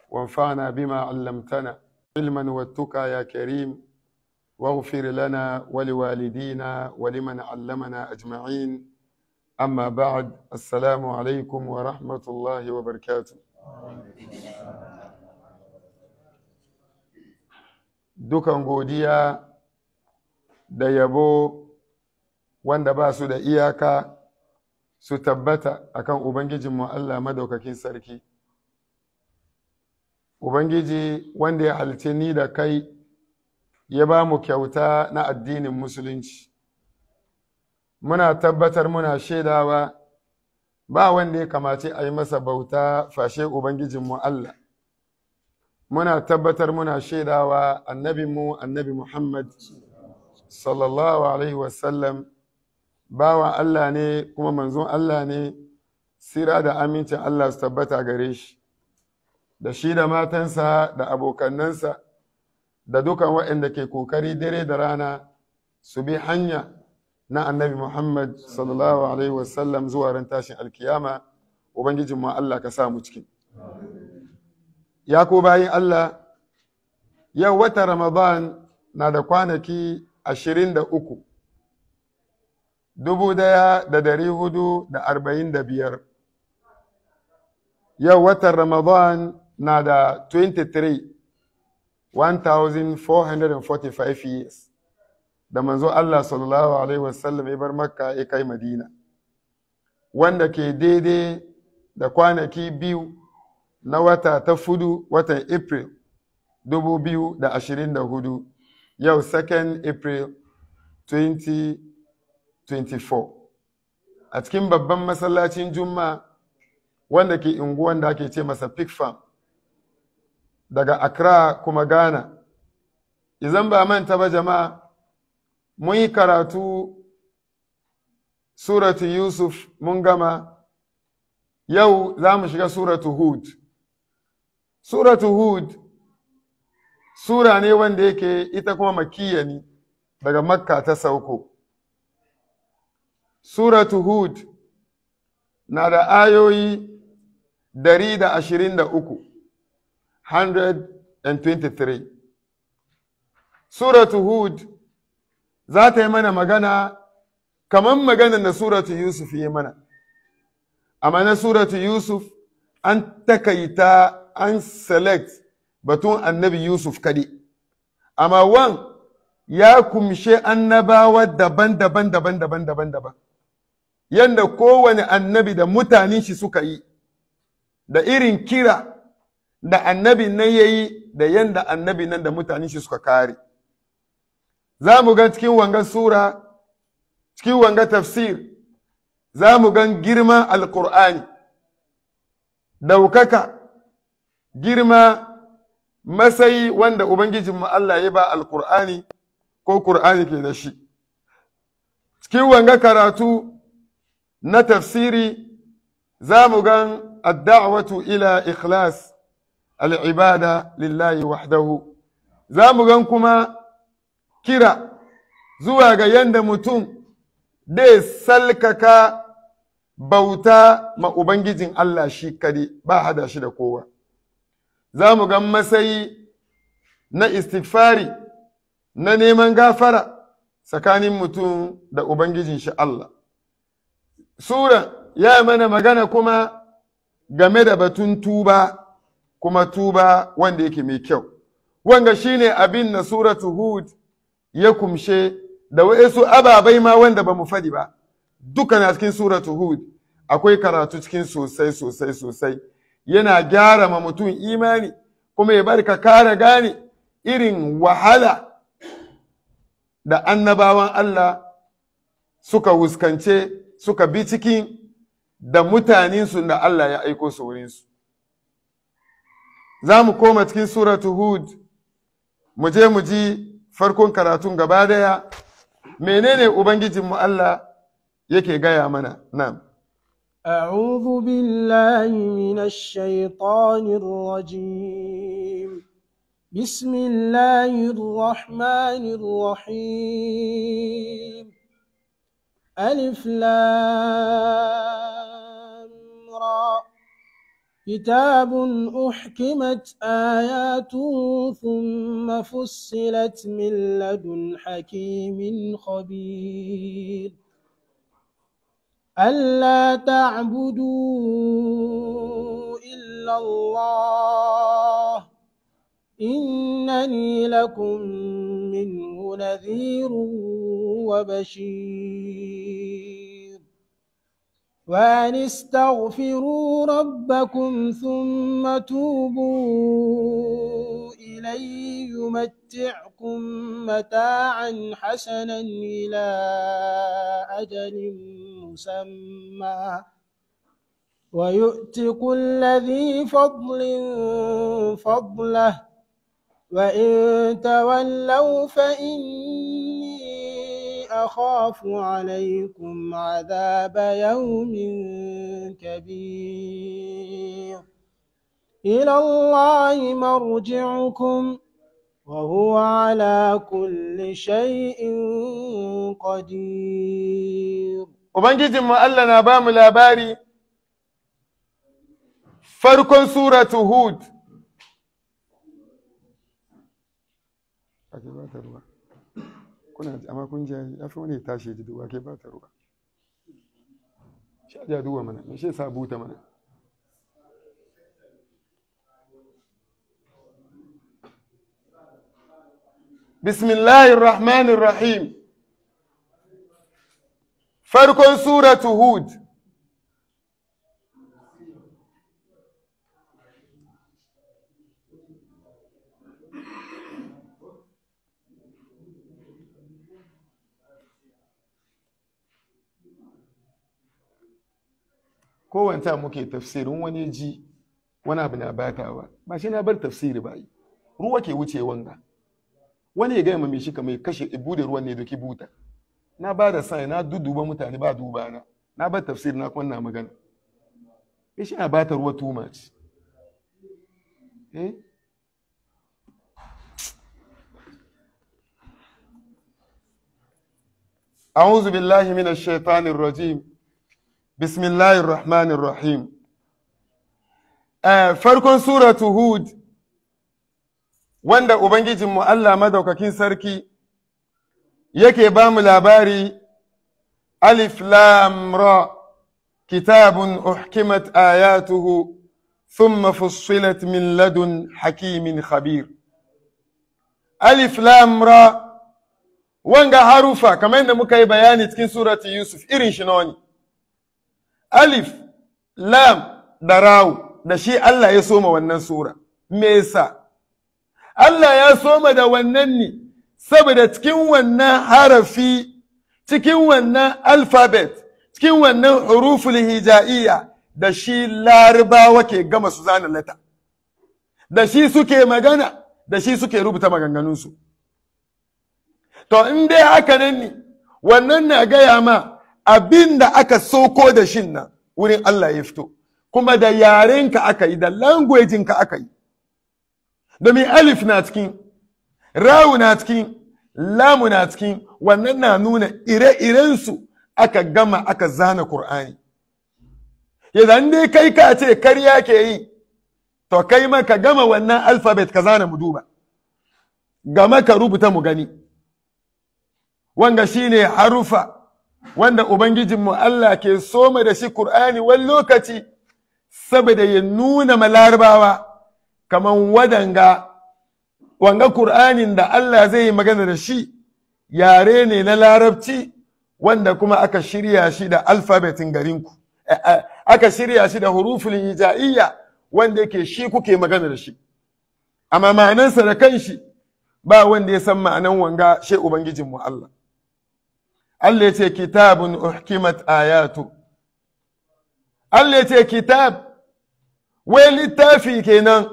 وانفعنا بما علمتنا علما والتقى يا كريم واغفر لنا ولوالدينا ولمن علمنا أجمعين أما بعد السلام عليكم ورحمة الله وبركاته dukan godiya da yabo wanda ba su da iyaka su tabbata akan Ubangijinmu Allah madaukakin sarki. Ubangiji wanda ya halice ni da kai ya ba mu kyauta na addinin Musulunci. Muna tabbatar muna shaidawa ba wanda ya kamace a yi masa bauta fashe Ubangijinmu Allah. Muna tabbatar muna shaidawa annabinmu annabi Muhammad sallallahu Alaihi wasallam bawan Allah ne kuma manzon Allah ne sira da amincin Allah su tabbata gare shi da shi da matansa da abokannansa da dukan waɗanda ke kokari dare da rana su bi hanya na annabi Muhammad sallallahu alaihi wasallam zuwa ran tashin alkiyama ubangijin mu Allah ka sa mu cikin ya ko bayin Allah yau wata Ramadan na da kwanaki ashirin da uku dubu daya da dari hudu da arba'in da biyar yau watan ramadan na da 23 1445 years da manzo Allah sallallahu alaihi wasallam ya bar makka ya kai madina wanda ke daidai da kwanaki biyu na wata ta fudu watan april dubu biyu da ashirin da hudu yau 2nd april 20 24 a cikin babban masallacin juma wanda ke unguwan da ake ce masa pig farm daga accra kuma ghana izan ba manta ba jama'a mun yi karatu suratu yusuf mun gama yau za mu shiga suratu hud suratu hud sura ne wanda yake ita kuma makiyya ne daga makka ta sauko Suratu Hud na da ayoyi dari da ashirin da uku, 123. Suratu Hud za ta yi mana magana kamar maganar da Suratu Yusuf yi mana. Amma na Suratu Yusuf an takaita an select batun annabi Yusuf kadi. Amma wan ya kumshe annabawa daban-daban daban-daban daban-daban. yanda kowane annabi da mutanen shi suka yi, da irin kira da annabi nan ya yi da yanda annabi nan da mutanen shi suka kare. Za mu ga cikin wanga Sura, cikin wanga tafsir, za mu gan girman Alƙur'ani, daukaka, girma, masayi wanda Ubangijinmu Allah ya ba Alƙur'ani ko Ƙur'ani ke da shi. Cikin wanga karatu, na tafsiri za mu gan adda'watu ila ikhlas al'ibada lillahi wahdahu za mu gan kuma kira zuwa ga yanda mutum dai salkaka bauta ma Ubangijin Allah shi kadi ba hada shi da kowa za mu gan masayi na istighfari na neman gafara tsakanin mutum da Ubangijin shi Allah Sura ya mana magana kuma game da batun tuba, kuma tuba wanda yake mai kyau. Wanga shine abin na suratu Hud ya kumshe da waɗansu ababai ma wanda ba mu faɗi ba. Duka na cikin suratu Hud akwai karatu cikin sosai sosai sosai. Yana gyara ma mutum imani kuma ya bar ka kara gane irin wahala da annabawan Allah suka wuskance suka bi cikin da mutanensu da Allah ya aiko su wurinsu. Za mu koma cikin suratu Hud, mu je mu ji farkon karatun gaba daya, menene Ubangijinmu Allah yake gaya mana nan. أعوذ بالله من الشيطان الرجيم بسم الله الرحمن الرحيم ألف لام را كتاب أحكمت آياته ثم فصلت من لدن حكيم خبير ألا تعبدوا إلا الله إنني لكم منه نذير وبشير وأن استغفروا ربكم ثم توبوا إليه يمتعكم متاعا حسنا إلى أجل مسمى ويؤت كل ذي فضل فضله وإن تولوا فإني أخاف عليكم عذاب يوم كبير إلى الله مرجعكم وهو على كل شيء قدير Ubangijinmu Allah na ba mu labari farkon suratu Hud. Ake ba ta ruwa. Kuna amma kun jayi, ya fi wani tashi ji duwa ke ba ta ruwa. Sha ja duwa mana, me shi sa buta mana. Bismillahir Rahmanir Rahim. farkon suratu hud kowanta muke tafsirin wani ji wani abu na batawa ba shi na bar tafsiri ba yi ruwa ke wuce wanga wani ya gaya mai shi kamar kashe ibu da ruwan ne doki buta na ba da sai na duduba mutane ba duba na na bar tafsir na kuma na magana ya shi na bata ruwa too much eh أعوذ بالله من الشيطان الرجيم بسم الله الرحمن الرحيم farkon suratu hud wanda ubangijinmu Allah madaukakin sarki yake ba mu labari alif lam ra kitabun uhkimat ayatuhu thumma fussilat min ladun hakimin khabir alif lam ra wanga harufa kamar yadda muka yi bayani cikin surati yusuf irin shi ne alif lam da rawu da shi Allah ya soma wannan sura me yasa Allah ya soma da wannan ne saboda cikin wannan harafi cikin wannan alfabet cikin wannan huruful hija'iyya da shi larabawa ke gama su zana lata da shi suke magana da shi suke rubuta maganganunsu to in dai haka nan ne wannan na gaya ma abin da aka soko da shin nan wurin Allah ya fito kuma da yarenka aka yi da languaginka aka yi domin alif na cikin rawu na cikin lamu na cikin wannan na nuna ire-irensu aka gama aka zana Kur'ani. Idan dai kai ka ce karya ke yi, to kai ma ka gama wannan alfabet ka zana mu duba, gama ka rubuta mu gani. Wanga shi ne harufa wanda Ubangijinmu Allah ke soma da shi Kur'ani wani lokaci, saboda ya nuna malarabawa kaman wadanga wanga Kur'anin da Allah zai yi magana da shi yare ne na larabci wanda kuma aka shirya shi da alfabetin garinku aka shirya shi da huruful hija'iyya wanda yake shi kuke magana da shi amma ma'anansa da kanshi ba wanda ya san ma'anan wanga shi ubangijinmu Allah Allah ya ce kitabun uhkimat ayatu Allah ya ce kitab wai littafi kenan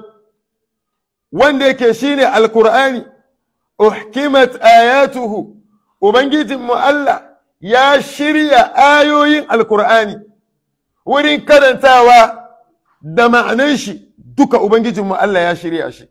wanda yake shine alkur'ani uhkimat ayatuhu ubangijinmu Allah ya shirya ayoyin alkur'ani wurin karantawa da ma'anan shi duka ubangijinmu Allah ya shirya shi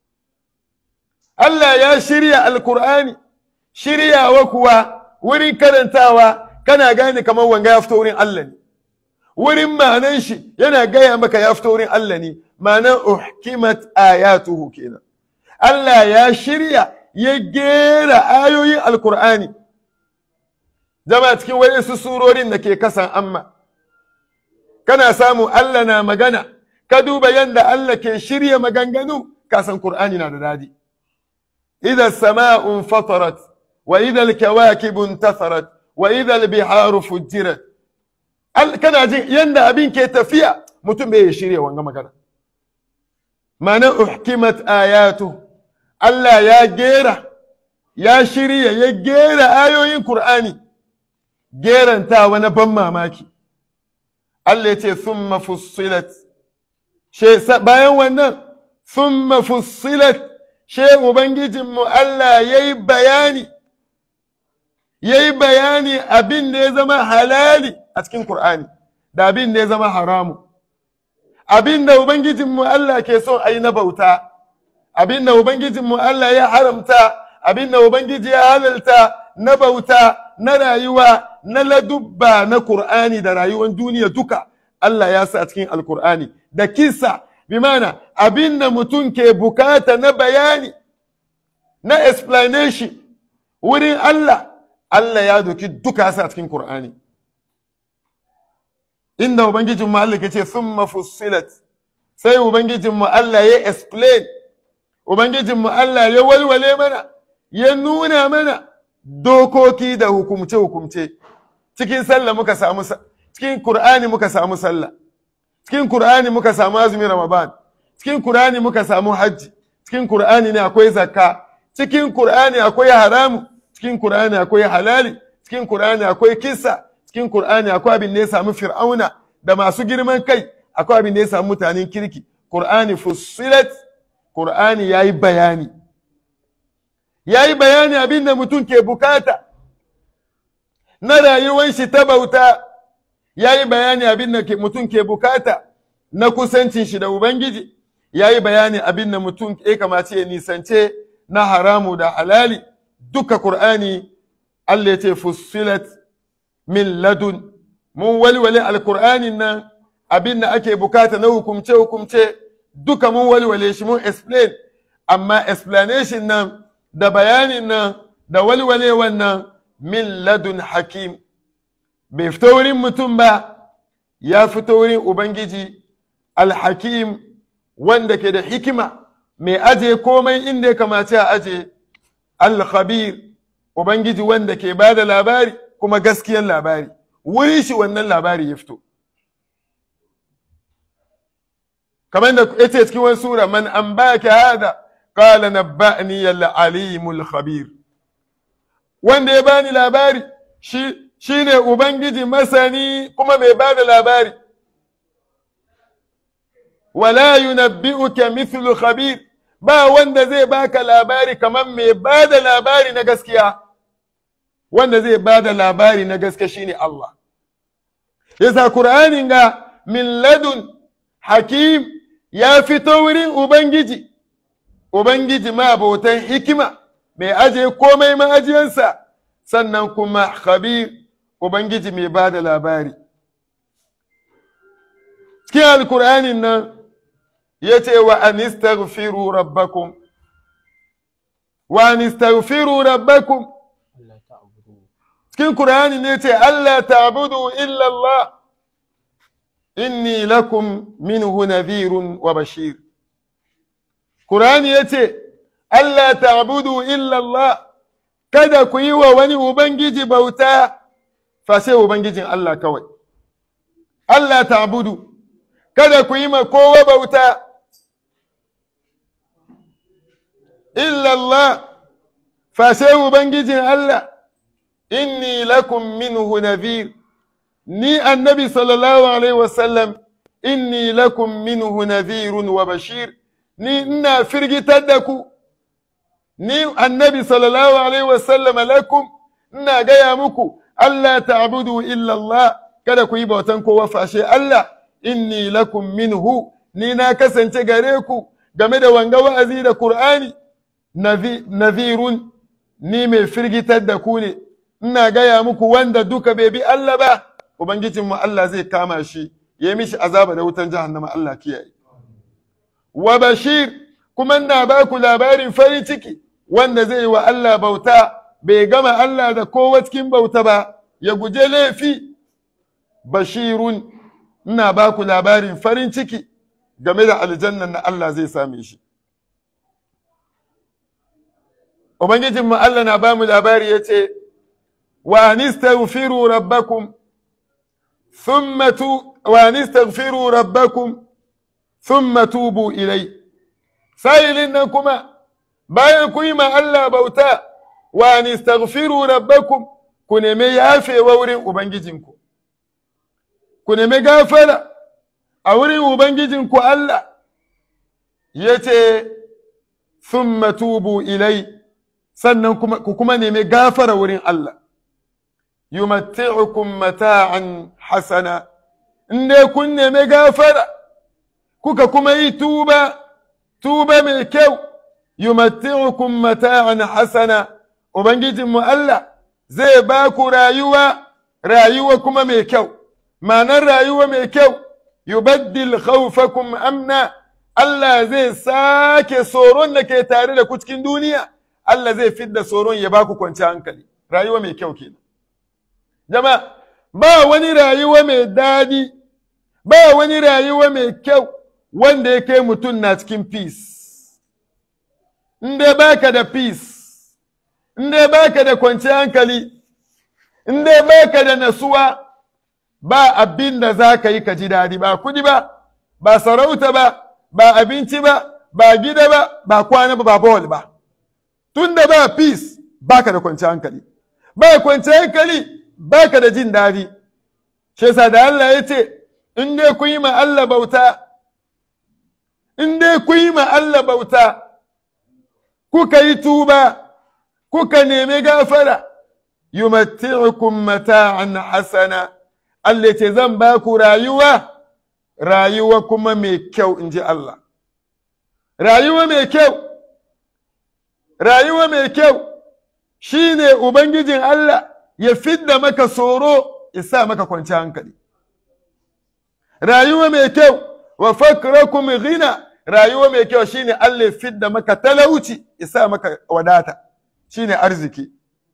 Allah ya shirya alkur'ani shiryawa kuwa wurin karantawa kana gane kamar wanga ya fito wurin Allah ne wurin ma'anan shi yana gaya maka ya fito wurin Allah ne ma'anan uhkimat ayatuhu kenan Allah ya shirya ya gera ayoyin alkur'ani zama cikin waɗansu surorin da ke kasan amma kana samu Allah na magana ka duba yadda Allah ke shirya maganganu kasan Kur'ani na da dadi idza sama'un fatarat wa idza al-kawakibu intatharat wa idza al-biharu fujirat kana jin yanda abin ke tafiya mutum bai shirya wanga magana ma'ana uhkimat ayatu Allah ya gera ya shirya ya gera ayoyin Kur'ani gerantawa na ban mamaki Allah ya ce summa fussilat bayan wannan summa fussilat she ubangijinmu Allah ya yi bayani ya yi bayani abin da ya zama halali a cikin Kur'ani da abin da ya zama haramu abin da ubangijinmu Allah ke son a yi na bauta abin da ubangijinmu Allah ya haramta abin da ubangiji ya halalta na bauta na rayuwa na ladubba na Kur'ani da rayuwar duniya duka Allah ya sa cikin Alkur'ani da kisa bi mana abin da mutum ke bukata na bayani na explanation wurin Allah Allah ya doki duka sa cikin Kur'ani inda ubangijin mu Allah ke ce summa fussilat sai ubangijin mu Allah ya explain ubangijin mu Allah ya walwale mana ya nuna mana dokoki da hukumce-hukumce cikin sallah muka samu cikin Kur'ani muka samu sallah cikin Kur'ani muka samu azumin Ramadan cikin Kur'ani muka samu hajji cikin Kur'ani ne akwai zakka cikin Kur'ani akwai haramu cikin Kur'ani akwai halali cikin Kur'ani akwai kissa cikin Kur'ani akwai abin da ya samu Fir'auna da masu girman kai akwai abin da ya samu mutanen kirki Kur'ani fussilat Kur'ani yayi bayani ya yi bayani abin da mutum ke bukata na rayuwar shi ta bauta ya yi bayani abin da mutum ke bukata na kusancin shi da ubangiji ya yi bayani abin da mutum ya kamace ya nisance na haramu da halali duka Kur'ani Allah ya ce fussilat min ladun mun walwale alkur'anin nan abin da ake bukata na hukumce hukumce duka mun walwale shi mun explain amma explanation nan da bayanin nan da walwale wannan min ladun hakim bai fito wurin mutum ba ya fito wurin ubangiji alhakim wanda ke da hikima mai aje komai inda ya kamace a aje alkhabir ubangiji wanda ke ba da labari kuma gaskiyan labari wuri shi wannan labari ya fito kamar da ya ce cikin wani sura man an baka hada قال نبأني العليم الخبير wanda ya bani labari shi shine ubangiji masani kuma mai bada labari wala yunabbi'uka mithlu khabir ba wanda zai baka labari kamar mai bada labari na gaskiya wanda zai bada labari na gaskiya shine Allah yasa Qur'anin ga min ladun hakim ya fito wurin ubangiji Ubangiji abotan hikima mai aje komai ma'ajiyansa sannan kuma khabir Ubangiji mai ba da labari. Cikin Alkur'anin nan ya ce wa anistaghfiru rabbakum wa anistaghfiru rabbakum cikin Kur'ani ne ce Allah ta'budu illa Allah inni lakum minhu nadhirun wa bashir. Kur'ani ya ce, Allah ta'budu illallah, kada ku yi wa wani Ubangiji bauta, fashe Ubangijin Allah kawai. Allah ta'budu, kada ku yi ma kowa bauta, illallah, fashe Ubangijin Allah, inni lakum minhu nadhir ni annabi sallallahu Alaihi wasallam, inni lakum minhu nadhirun wa bashir. ni ina firgitar da ku, ni annabi sallallahu alaihi wasallam lakum ina gaya muku, Allah ta'budu illa Allah, kada ku yi bautan kowa fashe Allah, inni lakum minhu, ni na kasance gare ku game da wanga wa'azi da Kur'ani, nazirun, ni mai firgitar da ku ne, ina gaya muku wanda duka bai bi Allah ba, ubangijinmu Allah zai kama shi ya mishi azaba da wutan jahannama Allah kiyaye wa bashir kuma na ba ku labarin farin ciki wanda zai wa Allah bauta bai gama Allah da kowa cikin bauta ba ya guje laifi bashirun ina ba ku labarin farin ciki game da aljannan na Allah zai same shi Ubangijinmu Allah na ba mu labari ya ce, Wa nistaghfiru rabbakum thumma tu wa nistaghfiru rabbakum thumma tubu ilai. Sa'ilin nan kuma bayan ku yi ma Allah bauta wa nistaghfiru rabbakum ku nemi yafewa wurin Ubangijinku. Ku nemi gafara a wurin Ubangijinku Allah ya ce, Thumma tubu ilai. sannan kuma ku kuma nemi gafara wurin Allah yumatti'ukum mata'an hasana in dai kun nemi gafara kuka kuma yi tuba tuba mai kyau yumatti'ukum mata'an hasana ubangijinmu Allah zai ba ku rayuwa rayuwa kuma mai kyau ma'anar rayuwa mai kyau yubaddil khawfakum amna Allah zai sake tsoron da ke tare da ku cikin duniya Allah zai fidda tsoron ya baku kwanci hankali rayuwa mai kyau kenan jama ba wani rayuwa mai daɗi ba wani rayuwa mai kyau wanda ya kai mutum na cikin peace in dai baka da peace in dai baka da kwanci hankali in dai baka da nasuwa ba abin da za ka yi ka ji daɗi ba kudi ba ba sarauta ba ba abinci ba ba gida ba ba kwana ba ba bawal ba tun da ba peace baka da kwanci hankali ba kwanci hankali baka da jin daɗi shi yasa da Allah ya ce in dai kun yi ma Allah bauta in dai kun yi ma Allah bauta kuka yi tuba kuka nemi gafara yumatti'ukum mata'an hasana Allah ce zan ba ku rayuwa rayuwa kuma mai kyau in ji Allah rayuwa mai kyau rayuwa mai kyau shi ne Ubangijin Allah ya fidda maka tsoro ya sa maka kwanci hankali. Rayuwa mai kyau wa fakrakum ghina rayuwa mai kyau shi ne Allah ya fidda maka talauci ya sa maka wadata shi ne arziki.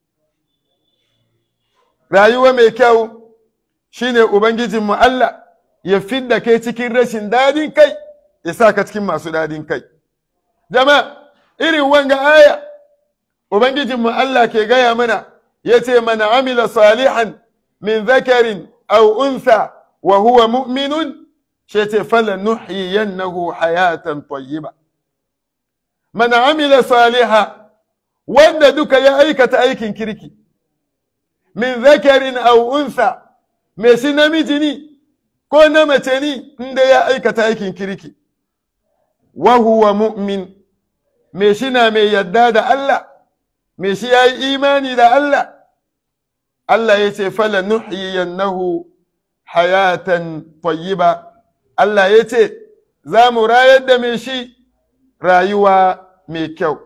Rayuwa mai kyau shi ne Ubangijinmu Allah ya fidda kai cikin rashin dadin kai ya sa ka cikin masu dadin kai. Jama'a irin wanga aya Ubangijinmu Allah ke gaya mana ya ce mana amila salihan min zakarin aw unsa wa huwa mu'minun shi ce fala nuhyiyannahu hayatan tayyiba man amila saliha wanda duka ya aikata aikin kirki min zakarin aw unsa me shi namiji ni ko na mace ni inda ya aikata aikin kirki wa huwa mu'min me shi na mai yadda da Allah me shi ya yi imani da Allah Allah ya ce fala nuhyiyannahu hayatan tayyiba Allah ya ce za mu rayar da me shi rayuwa mai kyau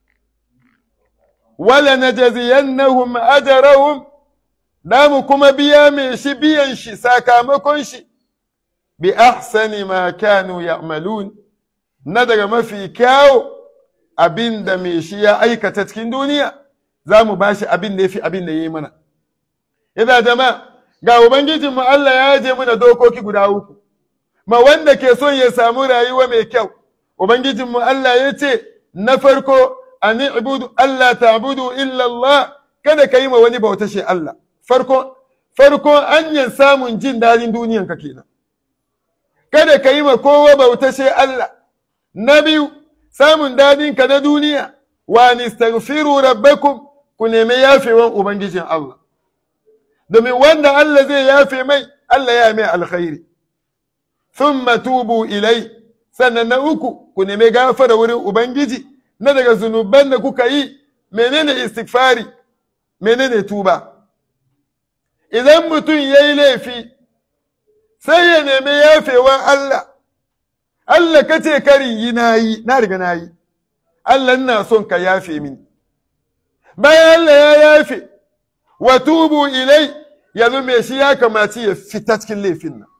wala najziyannahum ajrahum da mu kuma biya me shi biyan shi sakamakon shi bi ahsani ma kanu ya'malun na daga mafi kyawu abin da mai shi ya aikata cikin duniya za mu ba shi abin da ya fi abin da ya yi mana. Ina jama ga Ubangijinmu Allah ya je mana dokoki guda uku, ma wanda ke son ya samu rayuwa mai kyau, Ubangijinmu Allah ya ce, na farko, a ni ibudu Allah ta abudu illallah kada ka yi ma wani bauta shi Allah. Farko, farko anyan samun jin daɗin duniyanka kenan. Kada ka yi ma kowa bauta shi Allah. Na biyu, samun dadinka na duniya wa nistaghfiru rabbakum ku nemi yafewan ubangijin Allah domin wanda Allah zai yafe mai Allah ya mai alkhairi thumma tubu ilai sannan na uku ku nemi gafara wurin ubangiji na daga zunuban da kuka yi menene istighfari menene tuba idan mutum ya yi laifi sai ya nemi yafewan Allah Allah ka ce kari yi na yi, na riga na yi, Allah na son ka yafe mini. Bayan Allah ya yafe, wa tubu ilai, yanzu me shi ya kamaci ya fita cikin laifin nan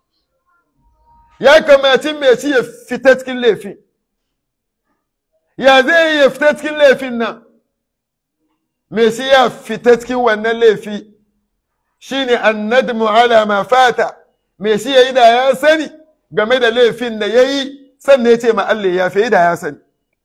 ya kamaci me shi ya fita cikin laifin ya zai ya fita cikin laifin nan me shi ya fita cikin wannan laifi shine annadmu ala ma fata me shi yayi da ya sani game da laifin da yayi sannan ya ce ma Allah ya fi da ya sani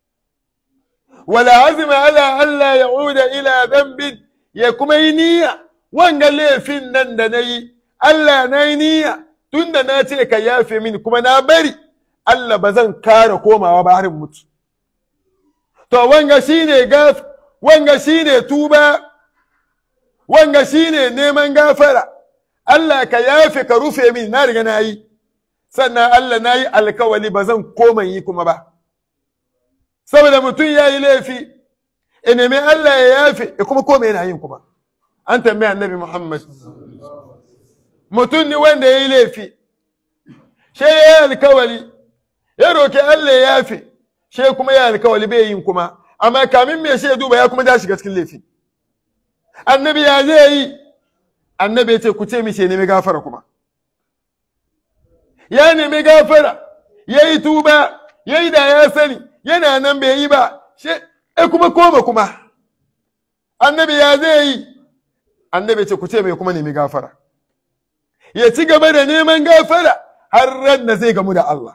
wala azima ala Allah ya'uda ila dhanbin ya kuma yi niyya wanga laifin nan da na yi Allah na yi niyya tunda na ce ka yafe mini kuma na bari Allah ba zan kara komawa ba harin mutu to wanga shine gaf wanga shine tuba wanga shine neman gafara Allah ka yafe ka rufe min na riga na yi sannan Allah na yi alkawali ba zan koma yi kuma ba saboda mutum ya yi laifi ya nemi Allah ya yafe ya kuma koma yana yin kuma an tambaya annabi Muhammad mutum ne wanda ya yi laifi shi ya yi alkawali ya roki Allah ya yafe shi kuma ya alkawali bai yin kuma amma kamin me shi ya duba ya kuma da shiga cikin laifi annabi ya zai yi annabi ya ce ku ce mishi ya nemi gafara kuma ya nemi gafara ya yi tuba ya yi da ya sani yana nan bai yi ba shi e kuma koma kuma annabi ya zai yi annabi ce ku ce mai kuma nemi gafara ya ci gaba da neman gafara har ran da zai gamu da Allah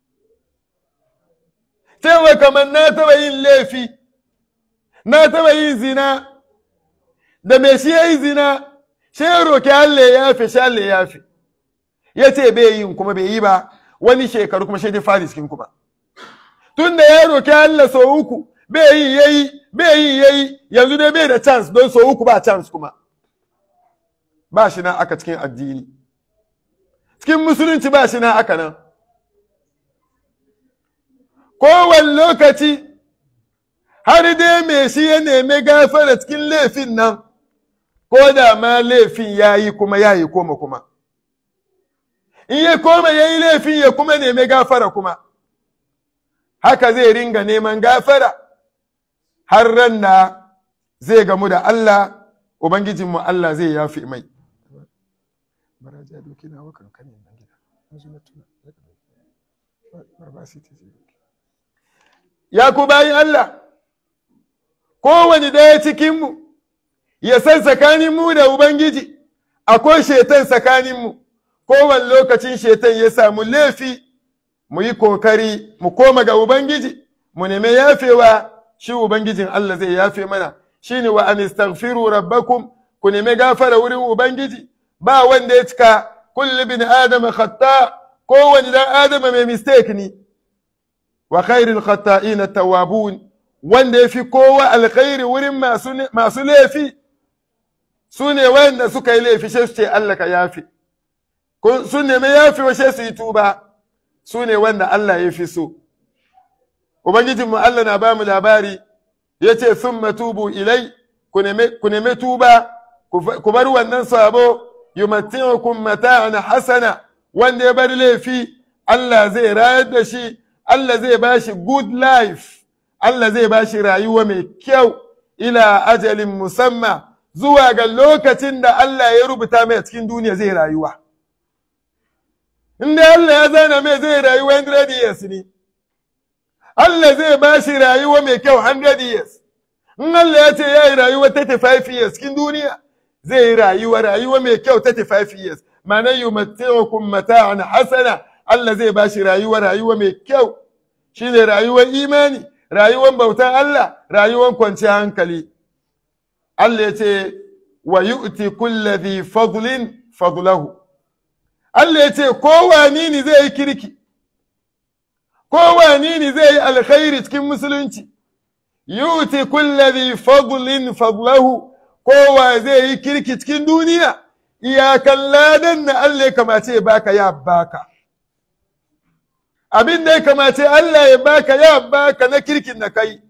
cewa kamar na taba yin laifi na taba yin zina da mai shi ya yi zina shi ya roki Allah ya yafe shi Allah ya yafe ya ce bai yin kuma bai yi ba wani shekaru kuma shi dai fari cikin kuma tun da ya roki Allah sau uku bai yi yayi bai yi yayi yanzu dai bai da chance don sau uku ba chance kuma ba shi nan aka cikin addini cikin musulunci ba shi nan aka nan kowane lokaci har dai mai shi ya nemi gafara cikin laifin nan ko da ma laifin ya yi kuma ya yi koma kuma in ya koma ya yi laifin ya kuma nemi gafara kuma haka zai ringa neman gafara har ran da zai gamu da Allah Ubangijinmu Allah zai yafi mai. Ya ku bayin Allah, kowane ɗaya cikinmu ya san tsakaninmu da Ubangiji, akwai shetan tsakaninmu, kowane lokacin shetan ya samu laifi, mu yi kokari, mu koma ga Ubangiji, mu nemi yafewa, shi Ubangijin Allah zai yafe mana, shi ne wa anistaghfiru rabbakum ku nemi gafara wurin Ubangiji, ba wanda ya cika kulli bin Adama khatta kowane dan Adama mai mistake ne. wa khairul khatta'ina tawwabun wanda yafi kowa alkhairi wurin masu masu laifi su ne wanda suka yi laifi sai su ce Allah ka yafi su ne mai yafi wa sai su yi tuba su ne wanda Allah ya fi so ubangijin mu Allah na bamu labari yace summa tubu ilai ku neme ku neme tuba ku bar wannan sabo yumatti'ukum mata'an hasana wanda ya bar laifi Allah zai rayar da shi Allah zai ba shi good life, Allah zai ba shi rayuwa mai kyau ila ajalin musamma zuwa ga lokacin da Allah ya rubuta mai cikin duniya zai rayuwa. Inda Allah ya zana mai zai rayuwa 100 years ne, Allah zai ba shi rayuwa mai kyau 100 years. In Allah ya ce ya yi rayuwa 35 years cikin duniya, zai yi rayuwa rayuwa mai kyau 35 years. Ma'ana yi mataimakon mata'an hasana, Allah zai ba shi rayuwa rayuwa mai kyau. shi ne rayuwar imani, rayuwar bautan Allah, rayuwar kwanciyar hankali. Allah ya ce, wa yu'ti kulladhi fadlin fadlahu. Allah ya ce, kowani ne zai yi kirki, kowani ne zai yi alkhairi cikin musulunci, yu'ti kulladhi fadlin fadlahu, kowa zai yi kirki cikin duniya, iyakan ladan na Allah ya kamace baka ya baka. abin da ya kamace Allah ya baka ya baka na kirkin da kai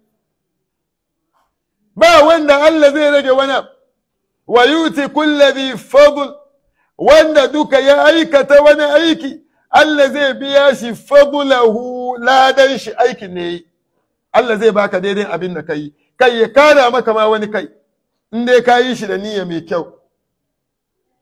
ba wanda Allah zai rage wani wa yuti kullabi fadl wanda duka ya aikata wani aiki Allah zai biya shi fadlahu ladan shi aikin ne Allah zai baka daidai abin da kai kai ya kara maka ma wani kai in dai ka yi shi da niyya mai kyau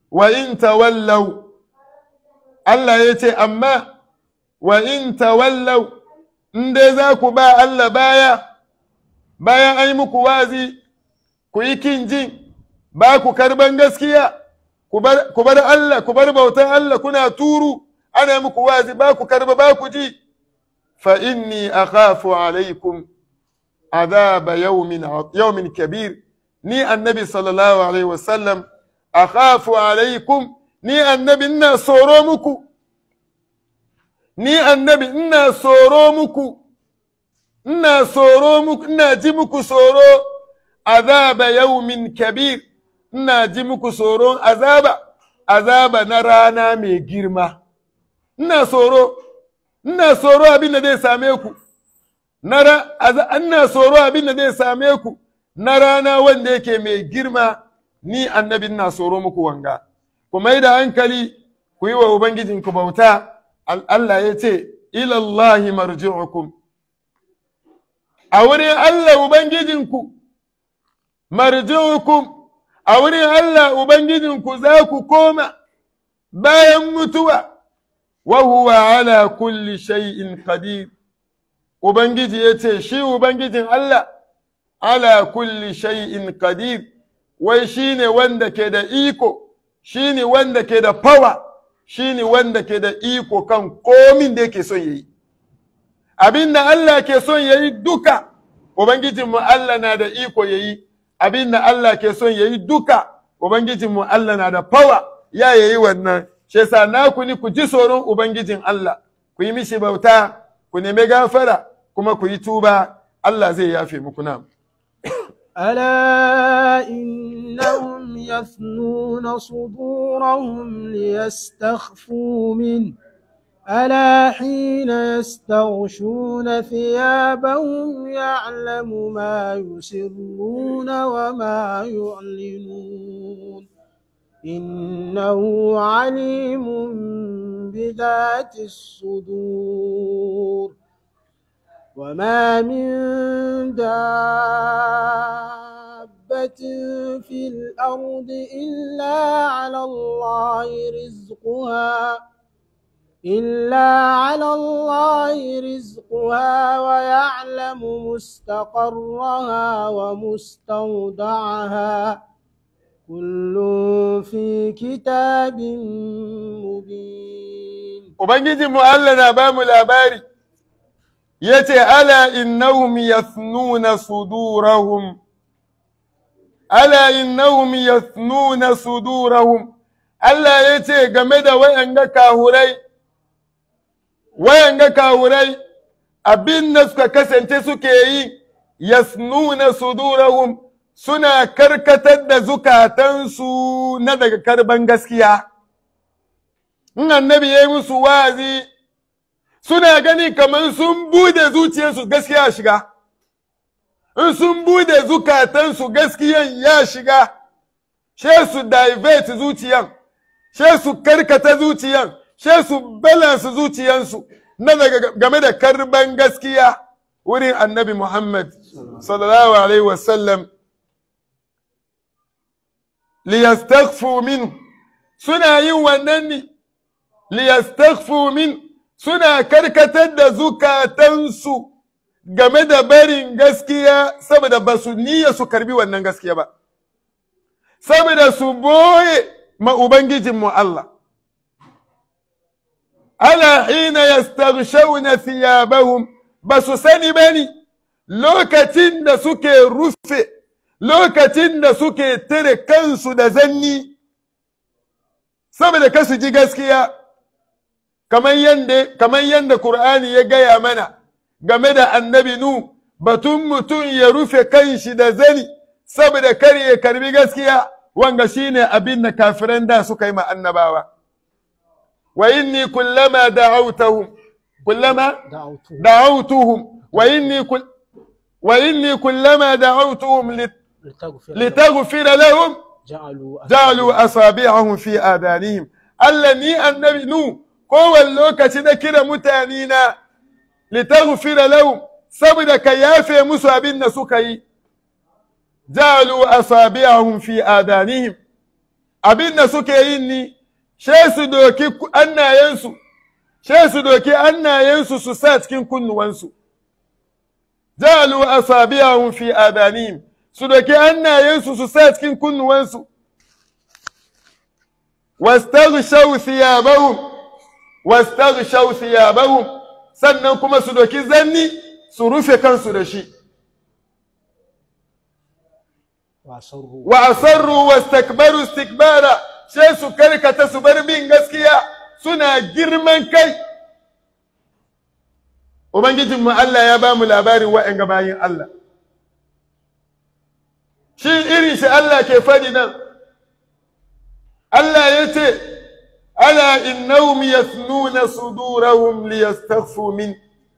wa in tawallau Allah ya ce amma wa in tawallau in dai za ku ba Allah baya bayan an yi muku wazi ku yi kin jin ba ku karban gaskiya ku bar Allah ku bar bautan Allah kuna turu ana muku wazi ba ku karba ba ku ji fa inni akhafu alaikum azaba yawmin yawmin kabir ni annabi sallallahu alaihi wasallam akhafu alaikum ni annabi ina soro muku ni annabi ina soro muku ina soro muku ina ji muku soro azaba yawmin kabir ina ji muku tsoron azaba azaba na rana mai girma ina tsoro ina tsoro abin da zai same ku ina tsoro abin da zai same ku na rana wanda yake mai girma ni annabi ina tsoro muku wanga ku mai da hankali ku yi wa ubangijinku bauta Allah ya ce ilallahi marji'ukum a wurin Allah ubangijinku marji'ukum a wurin Allah Ubangijinku za ku koma bayan mutuwa, wa huwa ala kulli shay'in qadir Ubangiji ya ce, Shi Ubangijin Allah, ala kulli shay'in qadir wai shi ne wanda ke da iko, shi ne wanda ke da fawa, shi ne wanda ke da iko kan komin da yake son yayi. Abin da Allah ke son yayi duka, Ubangijinmu Allah na da iko yayi. abin da Allah ke son ya yi duka, Ubangijinmu Allah na da fawa ya yayi wannan, shi yasa naku ni ku ji tsoron Ubangijin Allah, ku yi mishi bauta, ku nemi gafara, kuma ku yi tuba, Allah zai yafe muku nan. ألا إنهم يثنون صدورهم ليستخفوا منه ألا حين يستغشون ثيابهم يعلم ما يسرون وما يعلنون إنه عليم بذات الصدور وما من دابة في الأرض إلا على الله رزقها إلا على الله رزقها ويعلم مستقرها ومستودعها كل في كتاب مبين Ubangiji mu Allah na ba mu labari, ya ce, Ala innahum yathnuna sudurahum, ala innahum yathnuna sudurahum, Allah ya ce game da wayanga kahurai, wayanga kawurai abin da suka kasance suke yi yasnuna sudurahum suna karkatar da zukatansu na daga karban gaskiya in annabi ya yi musu wazi suna gani kamar sun bude zuciyarsu gaskiya shiga in sun bude zukatansu gaskiyan ya shiga she su divert zuciyan she su karkata zuciyan she su balance zuciyansu na daga game da karban gaskiya wurin annabi Muhammad sallallahu alaihi wasallam liyastaghfu min suna yin wannan ne liyastaghfu min suna karkatar da zukatansu game da barin gaskiya saboda ba su niyya su karbi wannan gaskiya ba saboda su boye ma ubangijinmu Allah ala hina yastaghshawna thiyabahum ba su sani bane lokacin da suke rufe lokacin da suke tare kansu da zanni saboda kasu ji gaskiya kamar yanda kamar yanda Qur'ani ya gaya mana game da annabi nu batun mutum ya rufe kanshi da zani saboda kar ya karbi gaskiya wanga shine abin da kafiran da suka yi ma annabawa wa inni kullama da'awtahum kullama da'awtuhum wa inni kull wa inni kullama da'awtuhum litaghfira lahum ja'alu asabi'ahum fi adanihim Allah ni annabi nu kowane lokaci na kira mutane na litaghfira lahum saboda ka yafe musu abin da suka yi ja'alu asabi'ahum fi adanihim abin da suke yin ni she su doki annayensu she su doki annayensu su sa cikin kunnuwansu jalu asabiyahum fi adanihim su doki annayensu su sa cikin kunnuwansu wastaghshaw thiyabahum wastaghshaw thiyabahum sannan kuma su doki zanni su rufe kansu da shi وأسروا wa asarru wastakbaru istikbara sai su karkata su bar bin gaskiya suna girman kai ubangijin mu Allah ya ba mu labarin wa'anga bayin Allah shi irin shi Allah ke fadi nan Allah ya ce ala innahum yathnuna sudurahum liyastaghfu min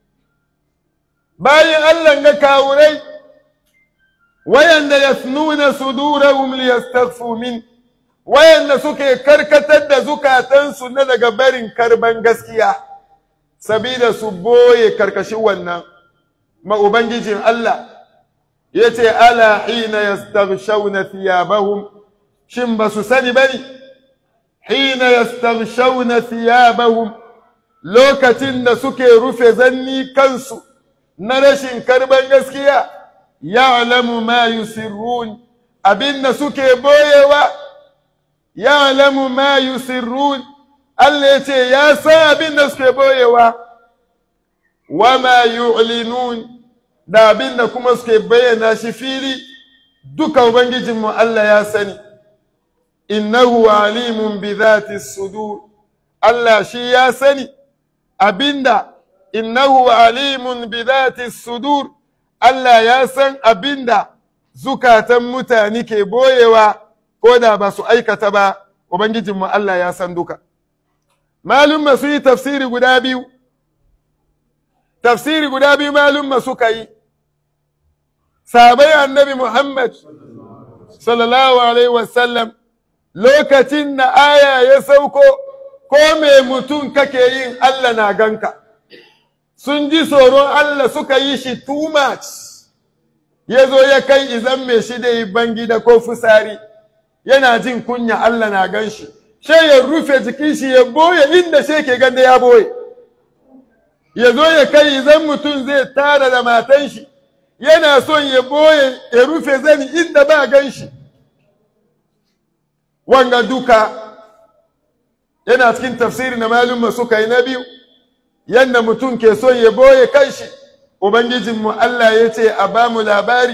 bayin Allah ga kawurai wayanda yasnuna sudurahum liyastaghfu min wayanda suke karkatar da zukatansu na daga barin karban gaskiya sabida su boye karkashin wannan ma ubangijin Allah yace ala hina yastaghshawna thiyabahum shin ba su sani bane hina yastaghshawna thiyabahum lokacin da suke rufe zanni kansu na rashin karban gaskiya ya'lamu ma yusirrun abinda suke boyewa ya'lamu ma yusirrun Allah yace ya san abinda suke boyewa wa ma yu'linun da abinda kuma suke bayyana shi fili duka ubangijinmu Allah ya sani innahu alimun bi dhati sudur Allah shi ya sani abinda innahu alimun bi dhati sudur Allah ya san abinda zukatan mutane ke boyewa ko da ba su aikata ba ubangijinmu Allah ya san duka malumma su yi tafsiri guda biyu tafsiri guda biyu malumma suka yi sahabai annabi Muhammad sallallahu alaihi wasallam lokacin da aya ya sauko ko me mutum kake yin Allah na ganka sun ji tsoron Allah suka yi shi too much ya zo ya kai izan mai shi da yi bangida ko fusari yana jin kunya Allah na gan shi she ya rufe jikin shi ya boye inda she ke ganda ya boye ya zo ya kai izan mutum zai tara da matan shi yana son ya boye ya rufe zani inda ba gan shi wanga duka yana cikin tafsiri na malumma suka yi na biyu yadda mutum ke son ya boye kanshi ubangijinmu Allah ya ce a ba mu labari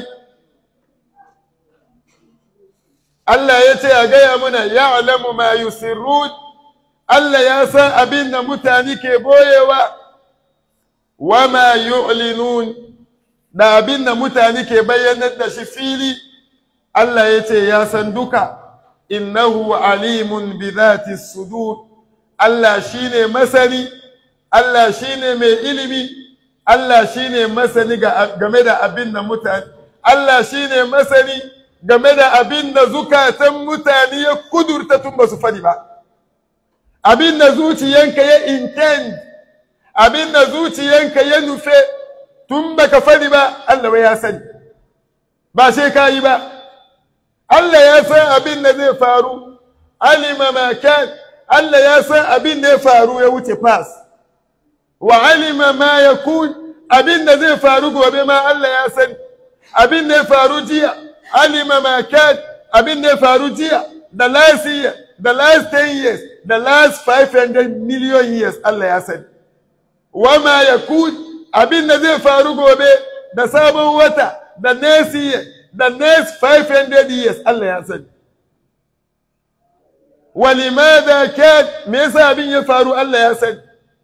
Allah ya ce a gaya muna ya alamu ma yusirrun Allah ya san abin da mutane ke boyewa wa ma yu'linun da abin da mutane ke bayyanar da shi fili Allah ya ce ya san duka innahu alimun bi dhati sudur Allah shine masani Allah shine mai ilimi Allah shine masani game da abin da mutane Allah shine masani game da abin da zukatan mutane ya kudurta tun ba su fadi ba abin da zuciyanka ya intend abin da zuciyanka ya nufe tun baka fadi ba Allah ya sani ba sai ka yi ba Allah ya san abin da zai faru alima ma kan Allah ya san abin da ya faru ya wuce pass wa alima ma yakun abin da zai faru gobe ma Allah ya sani abin da ya faru jiya alima ma kan abin da ya faru jiya the last year the last 10 years the last 500 million years Allah ya sani wa ma yakun abin da zai faru gobe da sabon wata the next year the next 500 years Allah ya sani. Walimada kan me yasa abin ya faru Allah ya sani.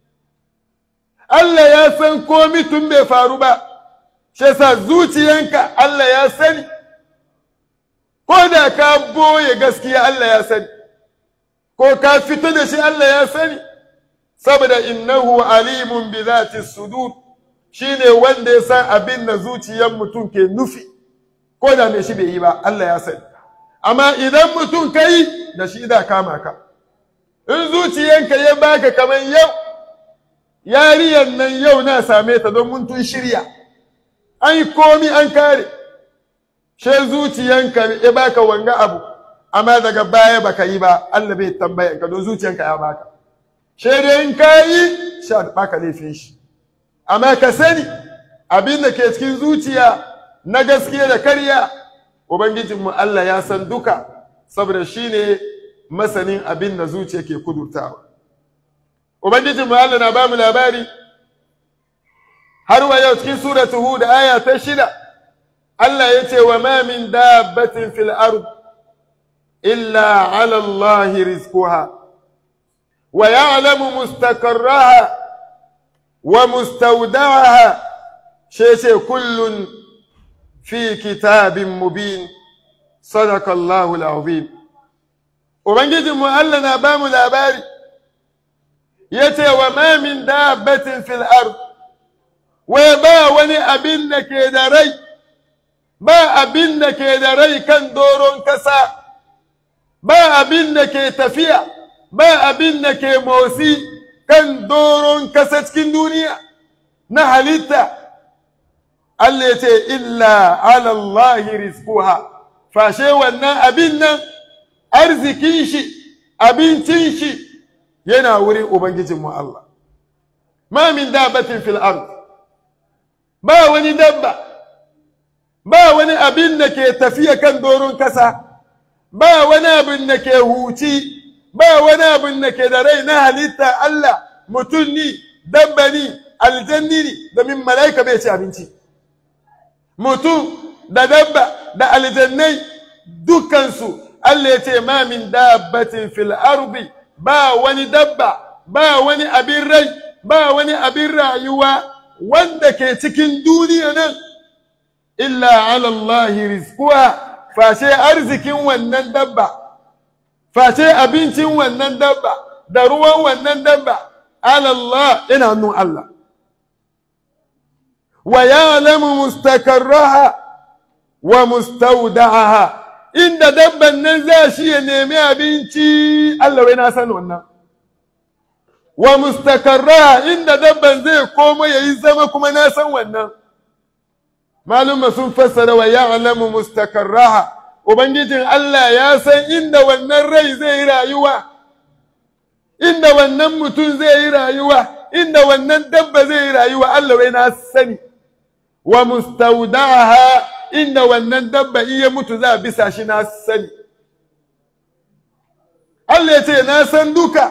Allah ya san komi tun bai faru ba, shi yasa zuciyanka Allah ya sani. Ko da ka boye gaskiya Allah ya sani, ko ka fito da shi Allah ya sani, saboda innahu alimun bi zati sudur shine wanda ya san abin da zuciyan mutum ke nufi. ko da mai shi bai yi ba Allah ya sani amma idan mutum ka yi da shi da kama ka in zuciyanka ya baka kamar yau yariyan nan yau na same ta don mun tun shirya an yi komi an kare she zuciyanka ya baka wanga abu amma daga baya baka yi ba Allah bai tambaya ka don zuciyanka ya baka sai dai in ka yi sha baka laifin shi amma ka sani abin da ke cikin zuciya na gaskiya da karya ubangijinmu Allah ya san duka saboda shi ne masanin abin da zuciya ke kudurtawa ubangijinmu Allah na ba mu labari har wa yau cikin suratu hud aya ta shida Allah ya ce wa ma min dabbatin fil ard illa ala Allah rizquha wa ya'lamu mustaqarraha wa mustawda'aha shece kullun fi kitabin mubin sadaka Allahu al-azim ubangijinmu Allah na ba mu labari yace wa ma min dabbatin fil ard wai ba wani abin da ke da rai ba abin da ke da rai kan doron kasa ba abin da ke tafiya ba abin da ke motsi kan doron kasa cikin duniya na halitta Allah ya ce illa ala Allah rizquha fashe wannan abin nan arzikin shi abincin shi yana wurin ubangijinmu Allah ma min dabatin fil ard ba wani dabba ba wani abin da ke tafiya kan doron kasa ba wani abin da ke huci ba wani abin da ke da rai na halitta Allah mutum ni dabba ni aljanni ni domin mala'ika bai ci abinci mutum da dabba da aljannai dukansu Allah ya ce ma min dabbatin fil ardi ba wani dabba ba wani abin rai ba wani abin rayuwa wanda ke cikin duniya nan illa ala Allah rizquha face arzikin wannan dabba face abincin wannan dabba da ruwan wannan dabba ala Allah ina hannun Allah wa ya'lamu mustakarraha wa mustawda'aha inda dabban nan za shi ya nemi abinci Allah wai na san wannan wa mustakarra inda dabban zai koma yayi zama kuma na san wannan maluma sun fassara wa ya'lamu mustakarraha ubangijin Allah ya san inda wannan rai zai rayuwa inda wannan mutum zai yi rayuwa inda wannan dabba zai yi rayuwa Allah wai na sani wa mustawdaha inda wannan dabba in ya mutu za a bisa shi na sani Allah ya ce na san duka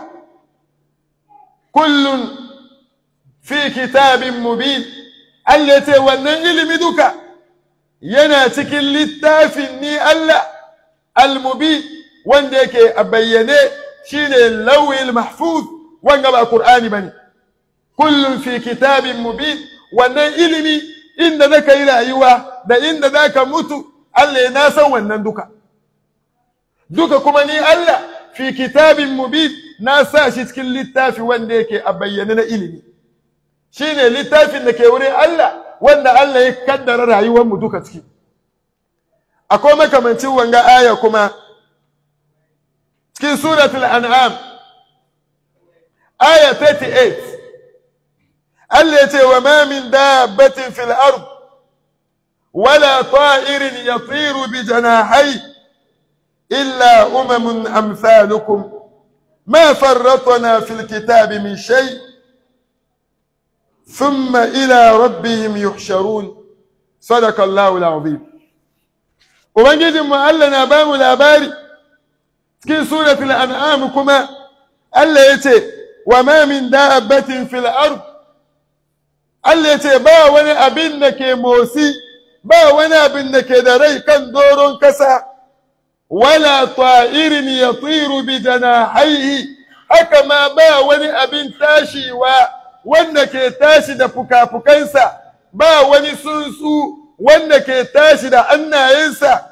kullun fi kitabin mubin Allah ya ce wannan ilimi duka yana cikin littafin ni Allah al-mubin wanda yake a bayyane shine lawil mahfuz wanga ba Qur'ani bane kullun fi kitabin mubin wannan ilimi inda zaka yi rayuwa da inda zaka mutu Allah ya na san wannan duka duka kuma ni Allah fi kitabin mubin na sa shi cikin littafi wanda yake a bayyane na ilimi shine littafin da ke wurin Allah wanda Allah ya kaddara rayuwar mu duka ciki akwai makamancin wanga aya kuma cikin suratul an'am aya 38 Allah ya ce wa ma min dabbatin fil ard wala ta'irin yatiru bi janahi illa umamun amsalukum ma farratna fil kitabi min shay ثم إلى ربهم يحشرون صدق الله العظيم ubangijin mu Allah na ba mu labari cikin suratul an'am kuma Allah ya ce wa ma min dabbatin fil ard Allah ya ce ba wani abin da ke motsi ba wani abin da ke da rai kan doron kasa wala ta'irin yatiru bi janahihi haka ma ba wani abin tashiwa wanda ke tashi da fukafukansa ba wani tsuntsu wanda ke tashi da annayensa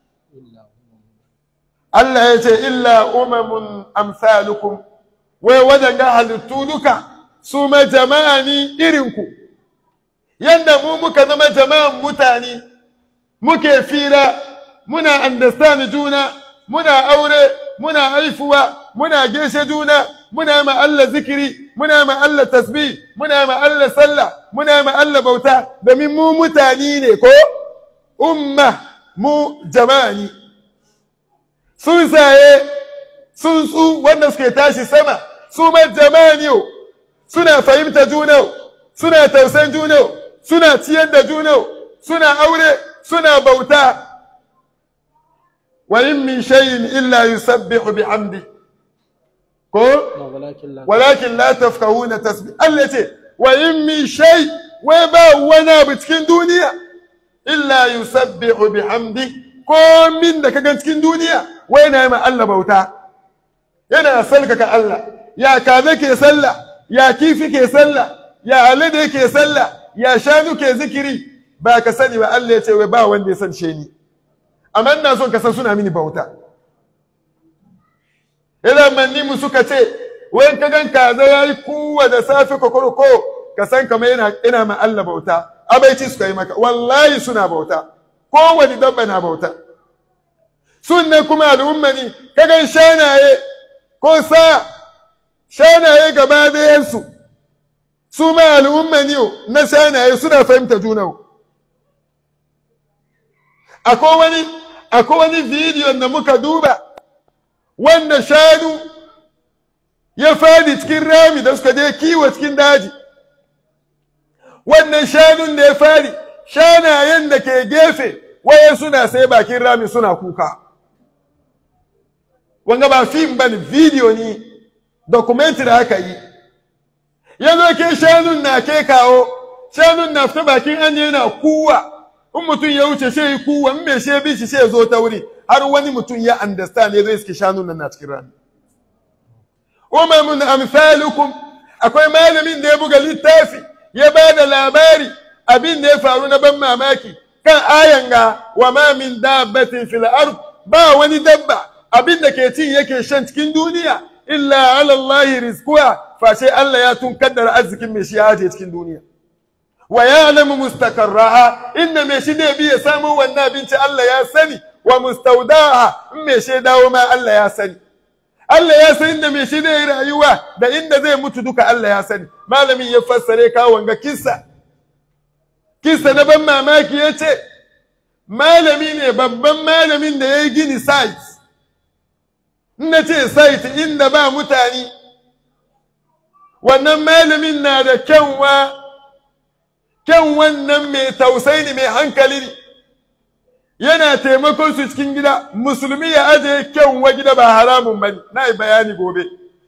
Allah ya ce illa umamun amsalukum wai waɗanga halittu duka su ma jama'a ni irinku yadda mu muka zama jama'an mutane muke fira muna understand juna muna aure muna haifuwa muna geshe juna muna ma Allah zikiri muna ma Allah tasbih muna ma Allah sallah muna ma Allah bauta domin mu mutane ne ko umma mu jama'a ne tsuntsaye tsuntsu wanda suke tashi sama su ma jamaniyo suna fahimta juna suna tausan juna suna ciyar da juna suna aure suna bauta wa in min shay'in illa yusabbihu bihamdi ko walakin la walakin la tafkahuna tasbih Allah ce wa in min shay wai ba wani abu cikin duniya illa yusabbihu bihamdi ko min da kaga cikin duniya wai na yi ma Allah bauta yana salkaka Allah ya kaza ke sallah ya kifi ke sallah ya alade ke sallah ya shanu ke zikiri ba ka sani ba Allah ya ce wai ba wanda ya san she ni amma ina son ka san suna mini bauta idan manni mu suka ce wai ka gan kaza yayi kuwa da safe kokoroko ka san kamar yana ina ma Allah bauta abaici suka yi maka wallahi suna bauta kowane dabba na bauta sunne kuma al'umma ne ka gan shanaye ko sa shanaye gaba dayansu su ma al'umma ne na shanaye suna fahimta juna akwai wani akwai wani bidiyon da muka duba wanda shanu ya fadi cikin rami da suka je kiwo cikin daji wannan shanun da ya fadi shanayen da ke gefe waye suna sai bakin rami suna kuka wanga ba fim ba ne video ne documentary aka yi ya zo ke shanun na ke kawo shanun na fita bakin an yana kuwa in mutum ya wuce shi yi kuwa in mai shi bi shi shi zo ta wuri har wani mutum ya understand ya zo iske shanun nan na cikin rami umamun amsalukum akwai malamin da ya buga littafi ya ba da labari abin da ya faru na ban mamaki kan ayan ga wa ma min dabbatin fil ard ba wani dabba abin da ke cin yake shan cikin duniya illa ala Allah rizquha fa sai Allah ya tun kaddara arzikin mai shi ya aje cikin duniya wa ya'lamu mustaqarraha inda mai shi ne bi ya samu wannan abinci Allah ya sani wa mustawdaha in mai shi dawo ma Allah ya sani Allah ya san inda mai shi ne rayuwa da inda zai mutu duka Allah ya sani malamin ya fassare kawo wanga kissa kissa na ban mamaki ya ce malami ne babban malamin da ya yi gini site na ce site inda ba mutane wannan malamin na da kyanwa kyan wannan mai tausayi ne mai hankali ne yana taimakon su cikin gida musulmi ya aje kyanwa gida ba haramun bane na yi bayani gobe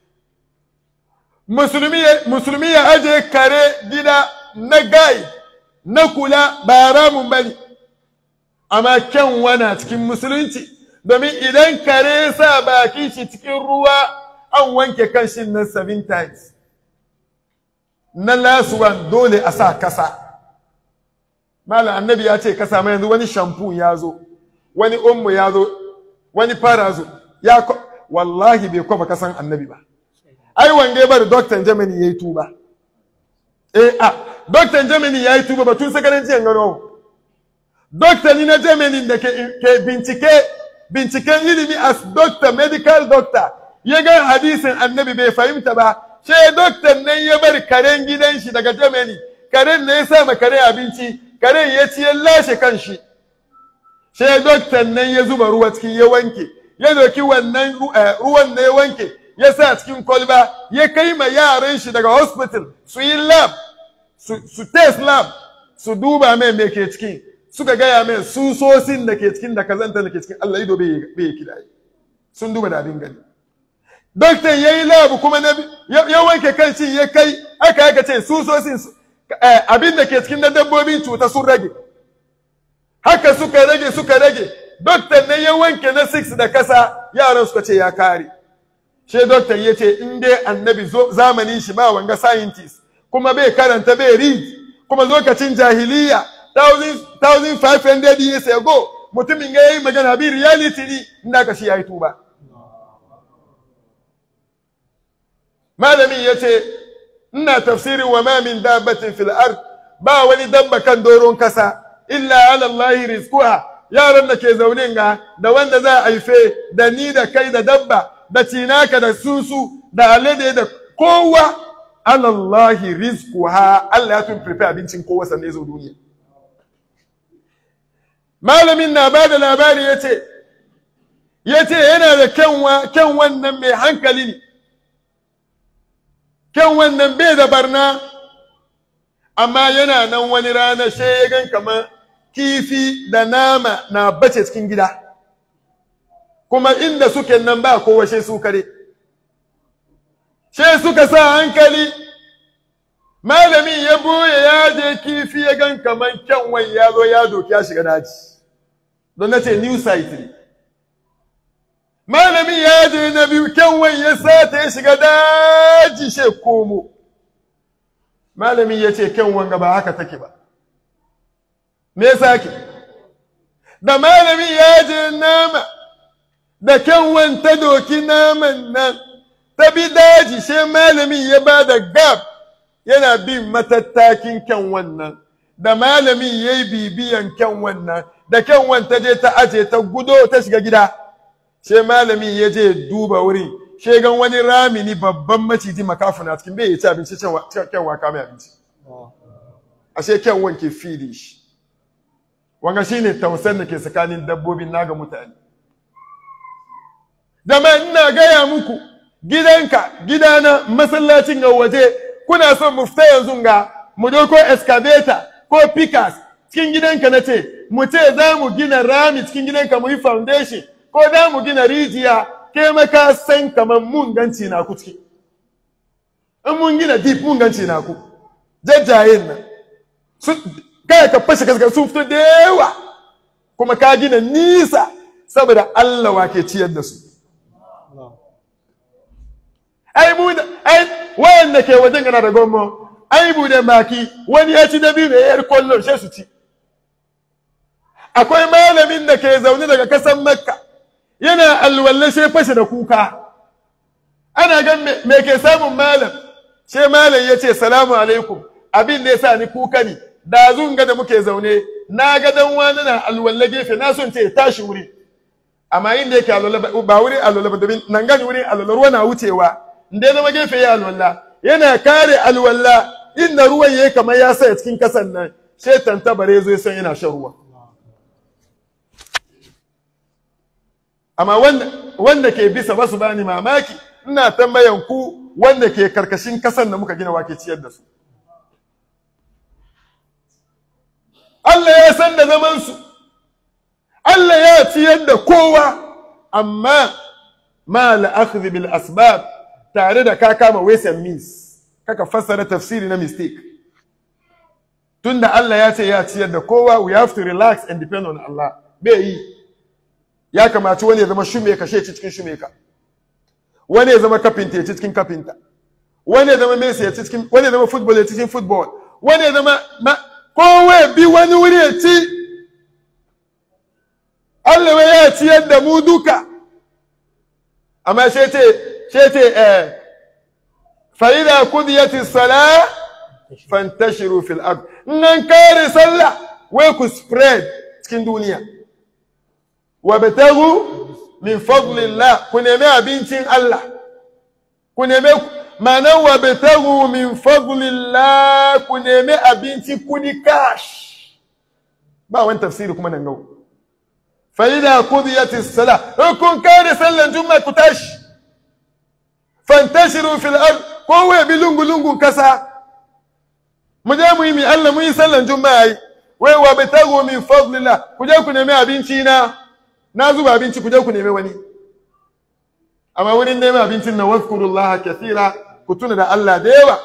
musulmi ya aje kare gida na gai na kula ba haramun bane amma kyanwa na cikin musulunci domin idan kare ya sa baki shi cikin ruwa an wanke kan shi nan seven times na last one dole a sa kasa malam annabi ya ce kasa mai yanzu wani shampoo ya zo wani ummu ya zo wani fara zo ya wallahi bai kwafa kasan annabi ba ai wange bar doctor Germany yayi tuba eh a doctor Germany yayi tuba ba tun sakarin jiyan gano doctor ni na Germany da ke, ke bincike binciken ilimi as doctor medical doctor ya ga hadisin annabi bai fahimta ba sai doctor nan ya bar karen gidan shi daga Germany karen ne ya sa ma kare abinci karen ya ci ya lashe kanshi sai doktan nan ya zuba ruwa cikin ya wanke ya doki wannan ruwan da ya wanke ya sa cikin kwalba ya kai ma yaran shi daga hospital su yi lab su test lab su duba mai me ke ciki suka gaya mai susosin da ke cikin da kazanta da ke cikin Allah ido bai kidaye sun duba da abin gani doktan ya yi lab kuma ya wanke kan shi ya kai aka aka ce susosin abin da ke cikin na dabbobin cuta sun rage haka suka rage suka rage doktan ne ya wanke na 6 da kasa yaran suka ce ya kare she doktan ya ce in dai annabi zamanin shi ba wanga scientist kuma bai karanta bai read kuma lokacin jahiliya 1500 years ago mutumin ya yi magana bi reality ne inda ka shi ya yi tuba malamin ya ce ina tafsirin wa ma min dabbatin fil ard ba wani dabba kan doron kasa illa ala Allah rizquha yaran da ke zaune ga da wanda za a haife da ni da kai da dabba da cinaka da susu da alade da kowa ala Allah rizquha Allah ya tun prepare abincin kowa sanne zo duniya malamin na ba da labari ya ce ya ce yana da kyanwa kyan wannan mai hankali ne kyan wannan bai da barna amma yana nan wani rana she ya gan kamar kifi da nama na bace cikin gida kuma inda suke nan ba kowa she su kare she suka sa hankali malamin ya boye ya je kifi ya gan kamar kyanwan ya zo ya doki ya shiga daji don na ce new site ne malamin ya je na biyu kyanwan ya sata ya shiga daji she komo malamin ya ce kyanwan ga ba haka take ba me yasa ke da malamin ya je nama da kyanwan ta doki naman nan ta bi daji she malamin ya ba da gab yana bin matattakin kyanwan nan da malamin ya yi bibiyan kyanwan nan da kyanwan ta je ta aje ta gudo ta shiga gida she malamin ya je duba wurin she gan wani rami ni babban maciji makafuna cikin bai ci abinci kyanwa kame abinci ashe kyanwan ke fidi shi wanga shine tausan da ke tsakanin dabbobin naga mutane Dama ina gaya muku gidanka gidana masallacin ga waje kuna son mu fita yanzu ga mu doko excavator ko pickers cikin gidanka na ce mu ce za mu gina rami cikin gidanka mu yi foundation ko za mu gina rijiya ke maka san kamar mun ganci na ku ciki in mun gina deep mun ganci na ku jajjayen nan kai ka fashe kaskar sun fito da yawa kuma ka gina nisa saboda Allah wa ke ciyar da su ai mu da ai wayanda ke wajen gana da gommo ai bu da baki wani ya ci dabi ne yar kollon sai su ci akwai malamin da ke zaune daga kasan makka yana alwalle sai fashe da kuka ana gan me ke samun malam sai malam ya ce salamu alaikum abin da ya sa ni kuka ne da zunga da muke zaune na ga dan wani na alwalle gefe na son ce tashi wuri amma inda yake alwala ba wuri alwala ba domin nan gani wuri alwala ruwa na wucewa inda zama gefe ya alwala yana kare alwala inda ruwan yayi kamar ya saya cikin kasan nan sai tantabare zai san yana shan ruwa amma wanda wanda ke bisa basu bani mamaki ina tambayan ku wanda ke karkashin kasan da muka gina wake ciyar da su Allah ya san da zaman su Allah ya ciyar da kowa amma ma la'akhdhi bil asbab tare da ka kama ways and means kaka fassara tafsiri na mistake tunda Allah ya ce ya ciyar da kowa we have to relax and depend on Allah bai yi ya kamaci wani ya zama shume ka shi cikin shume ka wani ya zama kafinta ya ci cikin kafinta wani ya zama Messi ya ci cikin wani ya zama football ya ci cikin football wani ya zama kowa bi wani wuri ya ci Allah ya ciyar da mu duka amma sai ce sai ce eh fa idza qudiyati salah fantashiru fil ard nan kare sallah wai ku spread cikin duniya wa batagu min fadlillah ku nemi abincin Allah ku nemi ma'anar wa batagu min fadlillah ku nemi abinci kudi cash ba wani tafsiri kuma nan gau فإذا قضيت الصلاة كن كان صلى جمعة كتاش فانتشروا في الأرض قوة بلونغ لونغ كسا مجا مهمي الله مهي صلى جمعة وابتغوا من فضل الله كجا كنمي أبنتينا نازو أبنتي كجا كنمي وني أما وني نمي أبنتينا واذكروا الله كثيرا كتونا دا الله ديوا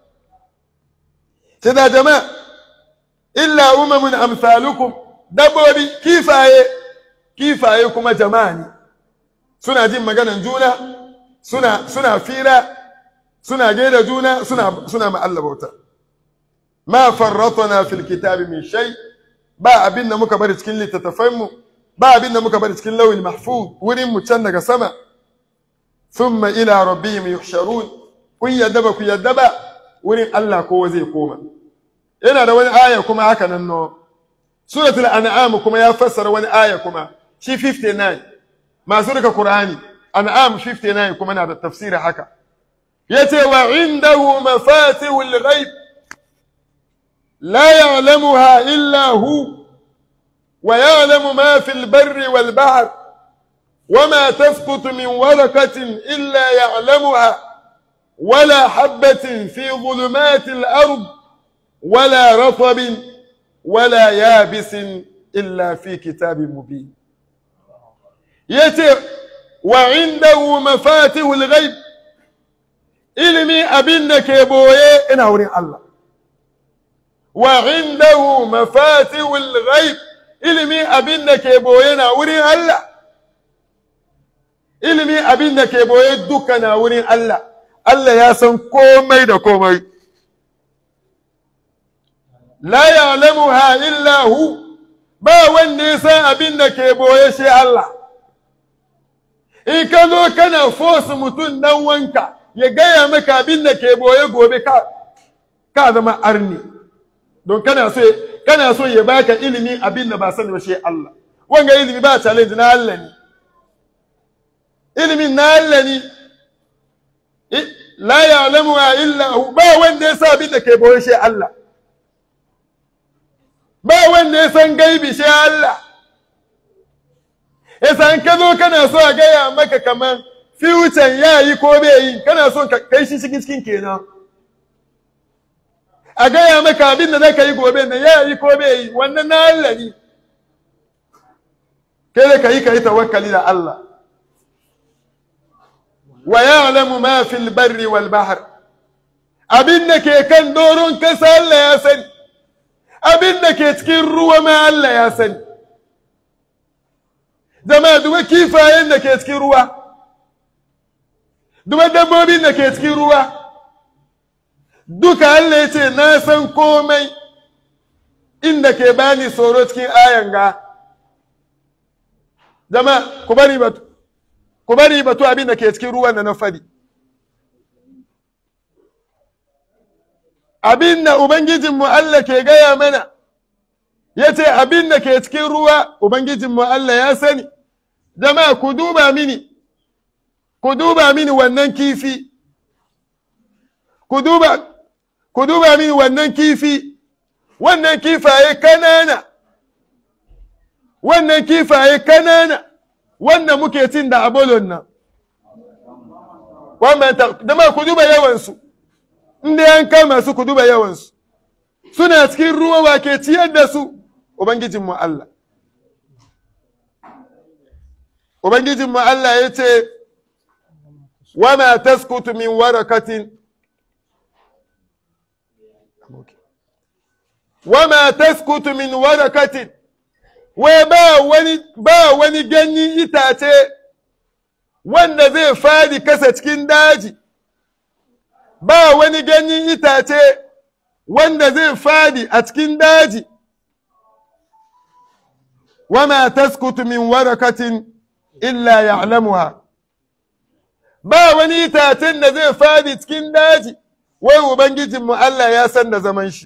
سيدا جماعة إلا أمم أمثالكم dabbobi kifaye kifaye kuma jama'a ne suna jin maganan juna suna suna fira suna gaida juna suna suna ma Allah bauta ma farratna fil kitabi min shay ba abin da muka bari cikin littattafan mu ba abin da muka bari cikin lawil mahfuz wurin mu can daga sama thumma ila rabbihim yuhsharun kun yadda ba ku yadda ba wurin Allah kowa zai koma yana da wani aya kuma haka nan no suratul an'am kuma ya fassara wani aya kuma shi 59 masu rika qur'ani an'am 59 kuma na da tafsiri haka yace wa indahu mafatihul ghaib la ya'lamuha illa hu wa ya'lamu ma fil barri wal bahr وما تسقط من ورقة إلا يعلمها ولا حبة في ظلمات الأرض ولا رطب ولا يابس إلا في كتاب مبين يتي وعنده مفاتيح الغيب ilimi abin da ke boye ina wurin Allah wa indahu mafatihul ghaib ilimi abin da ke boye na wurin Allah ilimi abin da ke boye duka na wurin Allah Allah ya san komai da komai la ya'lamuha illa hu ba wanda ya san abin da ke boye shi Allah in ka zo kana force mutum dan wanka ya gaya maka abin da ke boye gobe ka ka zama arni don kana so kana so ya baka ilimi abin da ba sani ba shi Allah wanga ilimi ba challenge na Allah ne ilimin na Allah ne la ya'lamu illa hu ba wanda ya sa abin da ke boye shi Allah ba wanda ya san gaibi shi Allah yasa in ka zo kana so a gaya maka kaman fiwucen ya yi ko bai yi kana son ka kai shi cikin cikin kenan a gaya maka abin da zaka yi gobe na ya yi ko bai yi wannan na Allah ne kai da ka yi ka yi tawakkali da Allah wa ya'lamu ma fil barri wal bahr abin da ke kan doron kasa Allah ya sani abin da ke cikin ruwa ma Allah ya sani jama'a duba kifayen da ke cikin ruwa duba dabbobin da ke cikin ruwa duka Allah ya ce na san komai inda ke bani tsoro cikin ayan ga jama'a ku bari batu ku bari batu abin da ke cikin ruwan da na fadi abin da ubangijinmu Allah ke gaya mana ya ce abin da ke cikin ruwa ubangijinmu Allah ya sani jama'a ku duba mini ku duba mini wannan kifi ku duba ku duba mini wannan kifi wannan kifaye kanana wannan kifaye kanana wanda muke cin da abolon nan wannan jama'a ku duba yawansu inda yan kama su ku duba yawansu suna cikin ruwa wa ke ciyar da su ubangijinmu Allah ubangijinmu Allah ya ce wama taskutu min warakatin wama taskutu min warakatin wai ba wani ba wani ganyen itace wanda zai fadi kasa cikin daji ba wani ganyen itace wanda zai fadi a cikin daji wama taskutu min warakatin illa ya'lamuha ba wani itacen da zai fadi cikin daji wai ubangijinmu Allah ya san da zaman shi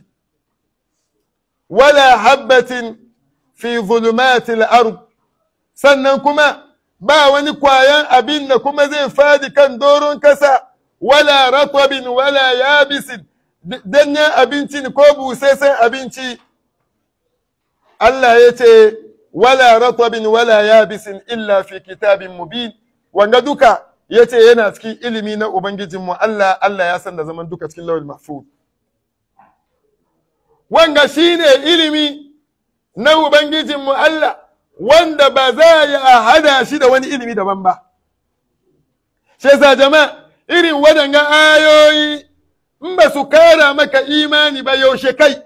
wala habbatin fi zulumatil ard sannan kuma ba wani kwayan abin da kuma zai fadi kan doron kasa wala ratwabin wala yabisin danyen abinci ko busasshen abinci Allah ya ce wala ratwabin wala yabisin illa fi kitabin mubin wanga duka ya ce yana cikin ilimi na ubangijinmu Allah Allah ya san da zaman duka cikin lawal mahfuz wanga shine ilimi na ubangijinmu Allah wanda ba za a hada shi da wani ilimi daban ba shi yasa jama'a irin waɗanga ayoyi in ba su kara maka imani ba yaushe kai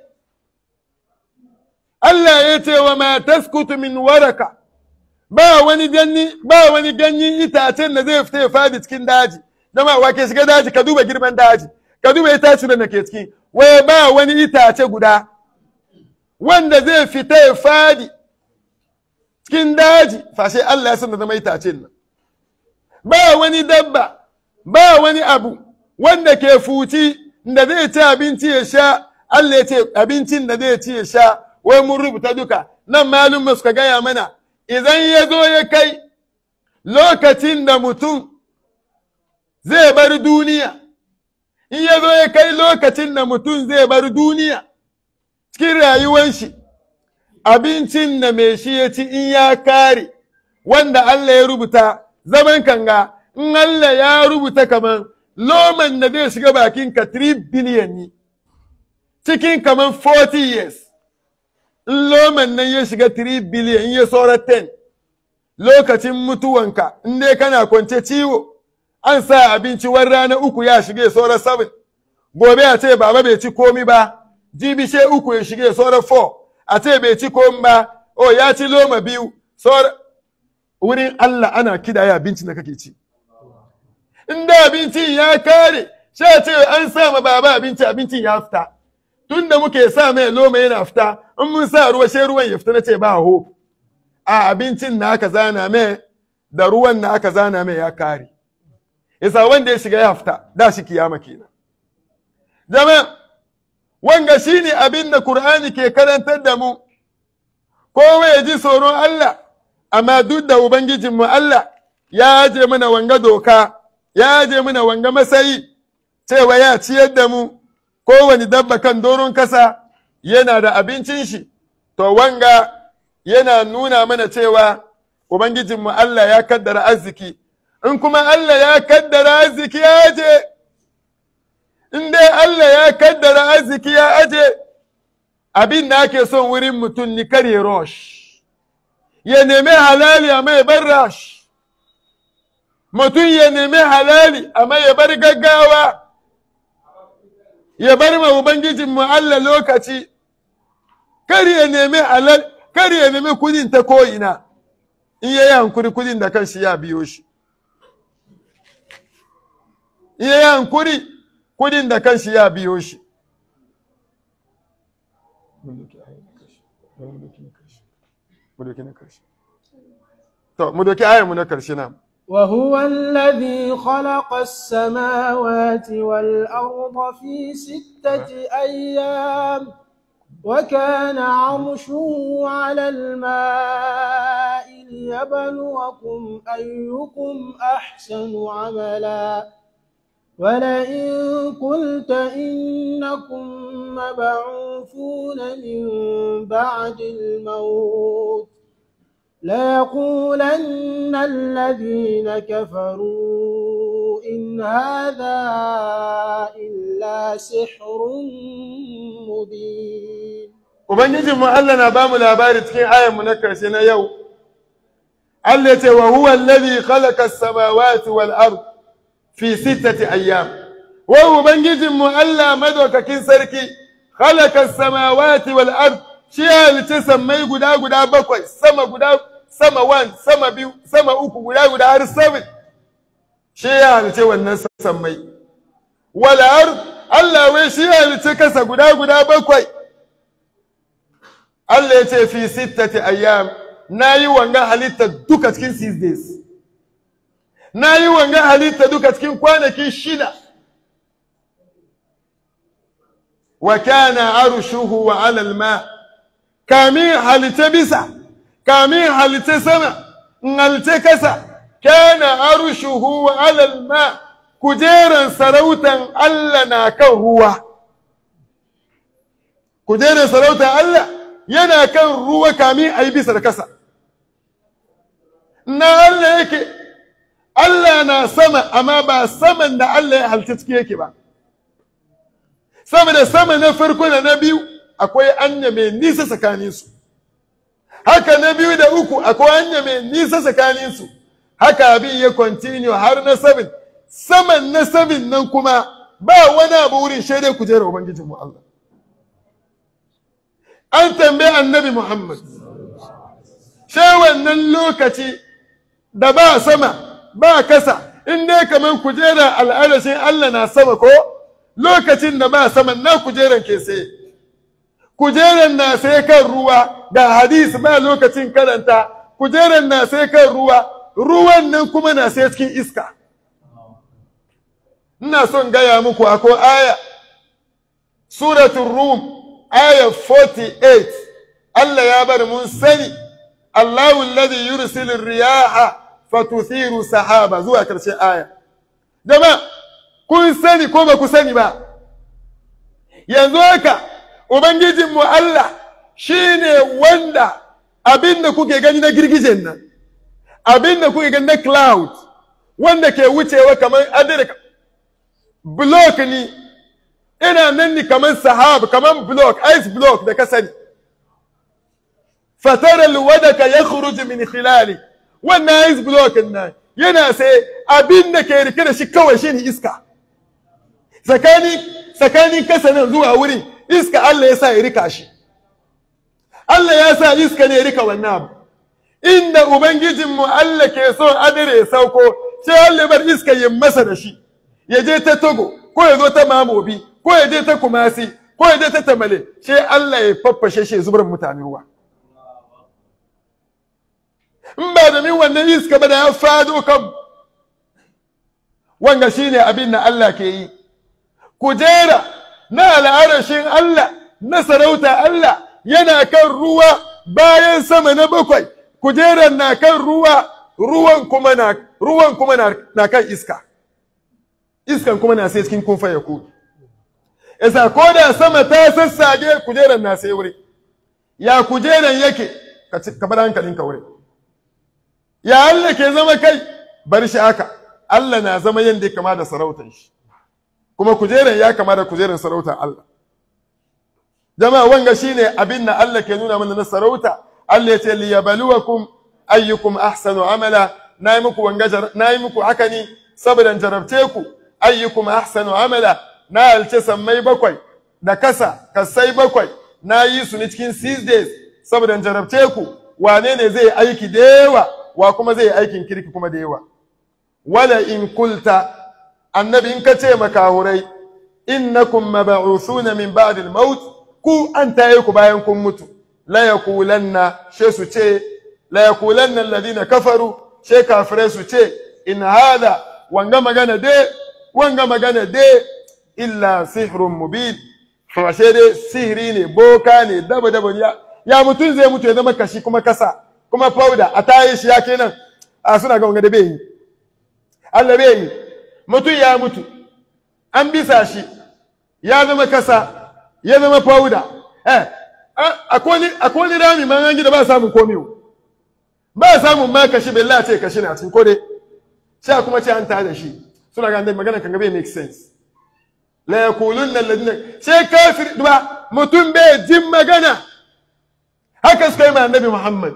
Allah ya ce wa ma taskutu min waraka ba wani ganyi ba wani ganyen itacen da zai fita ya fadi cikin daji dama wa ke shiga daji ka duba girman daji ka duba itace da ke ciki wai ba wani itace guda wanda zai fita ya fadi cikin daji fashe Allah ya san da zama itacen nan ba wani dabba ba wani abu wanda ke fuci da zai ci abinci ya sha Allah ya ce abincin da zai ci ya sha wai mun rubuta duka nan malum suka gaya mana idan ya zo ya kai lokacin da mutum zai bar duniya in ya zo ya kai lokacin da mutum zai bar duniya cikin rayuwar shi abincin da mai shi ya ci in ya kare wanda Allah ya rubuta zaman kanga in Allah ya rubuta kaman loman da zai shiga bakin ka 3 billion ne cikin kaman 40 years in loman nan ya shiga 3 billion in ya saura 10 lokacin mutuwanka in dai kana kwance ciwo an sa abinci wani rana uku ya shige saura 7 gobe a ce baba bai ci komi ba jibi she uku ya shige saura 4 a ce bai ci komi ba o ya ci loma biyu saura wurin Allah ana kidaya abincin da kake ci in da abincin ya kare sai ce an sa ma baba abinci abincin ya fita tun da muke sa mai loma yana fita in mun sa ruwa sai ruwan ya fita na ce ba hope a abincin na aka zana mai da ruwan na aka zana mai ya kare isa wanda ya shiga ya fita da shi kiyama kenan jama'a wanga shine abin da Qur'ani ke karantar da mu kowa ya ji tsoron Allah amma duk da ubangijinmu Allah ya aje mana wanga doka ya aje mana wanga masayi cewa ya ciyar da mu kowane dabba kan doron kasa yana da abincin shi to wanga yana nuna mana cewa ubangijinmu Allah ya kaddara arziki in kuma Allah ya kaddara arziki ya aje in dai Allah ya kaddara arziki ya aje abin da ake son wurin mutum ni kare rosh ya nemi halali amma ya bar rash mutum ya nemi halali amma ya bar gaggawa ya bar ma ubangijinmu Allah lokaci kar ya nemi halal kar ya nemi kudin ta ko'ina in ya yi hankuri kudin da kanshi ya biyo shi in ya yi hankuri kudin da kanshi ya biyo shi to mu doki ayar mu na karshe na وهو الذي خلق السماوات والأرض في ستة أيام وكان عرشه على الماء ليبلوكم أيكم أحسن عملا ولئن قلت إنكم مبعوثون من بعد الموت ليقولن الذين كفروا إن هذا إلا سحر مبين Ubangijin mu Allah na bamu labari cikin ayan mu na karshe na yau Allah ce wa huwa alladhi khalaqa as-samawati wal ard fi sittati ayyam wa ubangijin mu Allah madaukakin sarki khalaqa as-samawati wal ard shi ya halice sammai guda guda bakwai sama guda sama wan sama biyu sama uku guda guda har seven shi ya halice wannan sammai wal ard Allah wai shi ya halice kasa guda guda bakwai Allah ya ce fi sittati ayyam na yi wanga halitta duka cikin six days na yi wanga halitta duka cikin kwanaki shida wa kana arushuhu wa alal ma kamin halitta bisa kamin halitta sama in halitta kasa kana arushuhu wa alal ma kujeran sarautan Allah na kan ruwa kujeran sarautan Allah yana kan ruwa kamin a yi bisa da kasa na Allah yake Allah na sama amma ba saman da Allah ya halitta ciki yake ba sama da sama na farko da na biyu akwai anya mai nisa tsakaninsu haka na biyu da uku akwai anya mai nisa tsakaninsu haka abin ya continue har na sabin saman na sabin nan kuma ba wani abu wurin shaidai kujerar ubangijinmu Allah an tambayi annabi Muhammad sai wannan lokaci da ba sama ba kasa in dai kamar kujerar al'adashin Allah na sama ko lokacin da ba sama na kujerar ke sai kujerar na sai kan ruwa ga hadisi ba lokacin karanta kujerar na sai kan ruwa ruwan nan kuma na sai cikin iska ina son gaya muku akwai aya suratul rum aya 48 Allah ya bar mun sani Allahu alladhi yursilu riyaha fatuthiru sahaba zuwa karshen aya jama kun sani ko ba ku sani ba yanzu haka ubangijinmu Allah shine wanda abinda kuke gani na girgijen nan abin da kuka ga na cloud wanda ke wucewa kamar adire block ni ina nan ni kamar sahab kamar block ice block da ka sani fatara alwadaka yakhruj min khilali wannan ice block nan yana sai abin da ke rike da shi kawai shine iska tsakanin tsakanin kasa nan zuwa wurin iska Allah ya sa ya rika shi Allah ya sa iska ne ya rika wannan abu inda ubangijinmu Allah ke so adire ya sauko sai Allah bar iska ya masa da shi ya je ta Togo ko ya zo ta Mamobi ko ya je ta Kumasi ko ya je ta Tamale sai Allah ya faffashe shi zubar mutane ruwa in ba da min wannan iska ba da ya fado kan wanga shine abin da Allah ke yi kujera na al'arashin Allah na sarauta Allah yana kan ruwa bayan sama na bakwai kujeran na kan ruwa ruwan kuma na ruwan kuma na, na kan iska iskan kuma na sai cikin kunfa ya ku isa ko da sama ta sassage kujeran na sai wuri ya kujeran yake ka ci- ka bar hankalin ka wuri ya Allah ke zama kai bar shi haka Allah na zama yadda ya kama da sarautar shi kuma kujeran ya kama da kujeran sarautar Allah jama'a wanga shine abin da Allah ke nuna mana na sarauta Allah ya ce liyabluwakum ayyukum ahsanu amala nayi muku wanga jar- nayi muku haka ne saboda jarabce ku ayyukum ahsanu amala na alce sammai bakwai da kasa kasai bakwai na yi su ne cikin six days saboda jarabce ku wane ne zai aiki da yawa wa kuma zai aikin kirki kuma da yawa wala in kulta annabi in ka ce makahurai innakum mab'uthuna min ba'd al-maut ku an taye ku bayan kun mutu la yaqulanna she su ce la yaqulanna alladhina kafaru she kafirai su ce in hada wanga magana de wanga magana de illa sihrun mubin to she dai sihiri ne boka ne daba daba ya ya mutun zai mutu ya zama kashi kuma kasa kuma powder a taye shi ya kenan a suna ga wanga da bai yi Allah bai yi mutum ya mutu an bisa shi ya zama kasa ya zama fauda eh akwai wani rami man an gida ba samun komi ba samun ma kashi bai lace kashi na cikin kode sai kuma ce an tada shi suna ga dai magana kan ga bai make sense la yaqulunna alladhina sai kafir ba mutum bai jin magana haka suka yi ma annabi Muhammad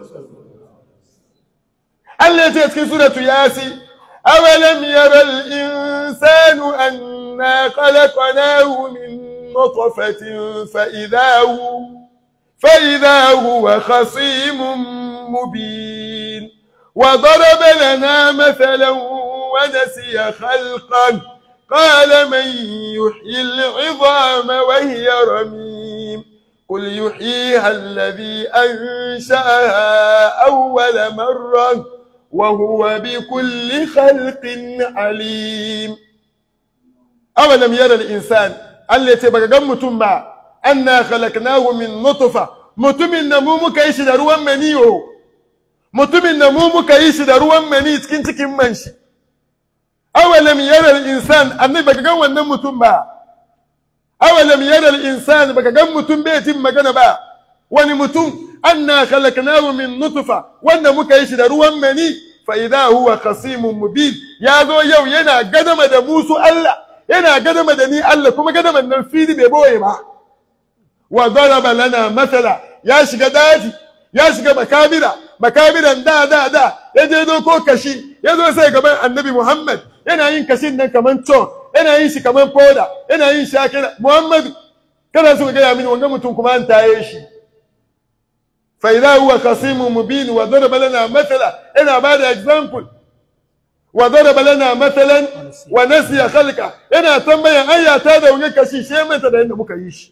Allah ya ce cikin suratu Yasin أولم ير الإنسان أنا خلقناه من نطفة فإذا هو فإذا هو خصيم مبين وضرب لنا مثلا ونسي خلقا قال من يحيي العظام وهي رميم قل يحييها الذي أنشأها أول مرة وهو بكل خلق عليم أولم يرى الإنسان التي بقى متم أنا خلقناه من نطفة mutumin da mu muka yi shi da ruwan maniyo mutumin da mu muka yi shi da ruwan mani cikin cikin man shi awalam yara al-insan annabi baka gan wannan mutum ba awalam yara al-insan baka gan mutum bai jin magana ba wani mutum anna khalaqnahu min nutfa wanda muka yi shi da ruwan mani fa idha huwa khasimun mubin ya zo yau yana gadama da musu Allah yana gadama da ni Allah kuma gadaman nan fili bai boye ba wa daraba lana mathala ya shiga daji ya shiga makabira makabiran da da da ya je doko kashi ya zo sai gaban annabi Muhammad yana yin kashin nan kaman to yana yin shi kaman foda yana yin shi haka Muhammad kana so ga ya mini wanga mutum kuma an taye shi فإذا هو خصيم مبين وضرب لنا مثلا أنا بعد example وضرب لنا مثلا ونسي خلقه أنا تنبيه أي تادا ونك شيء شيء ما تدا إنه مكيش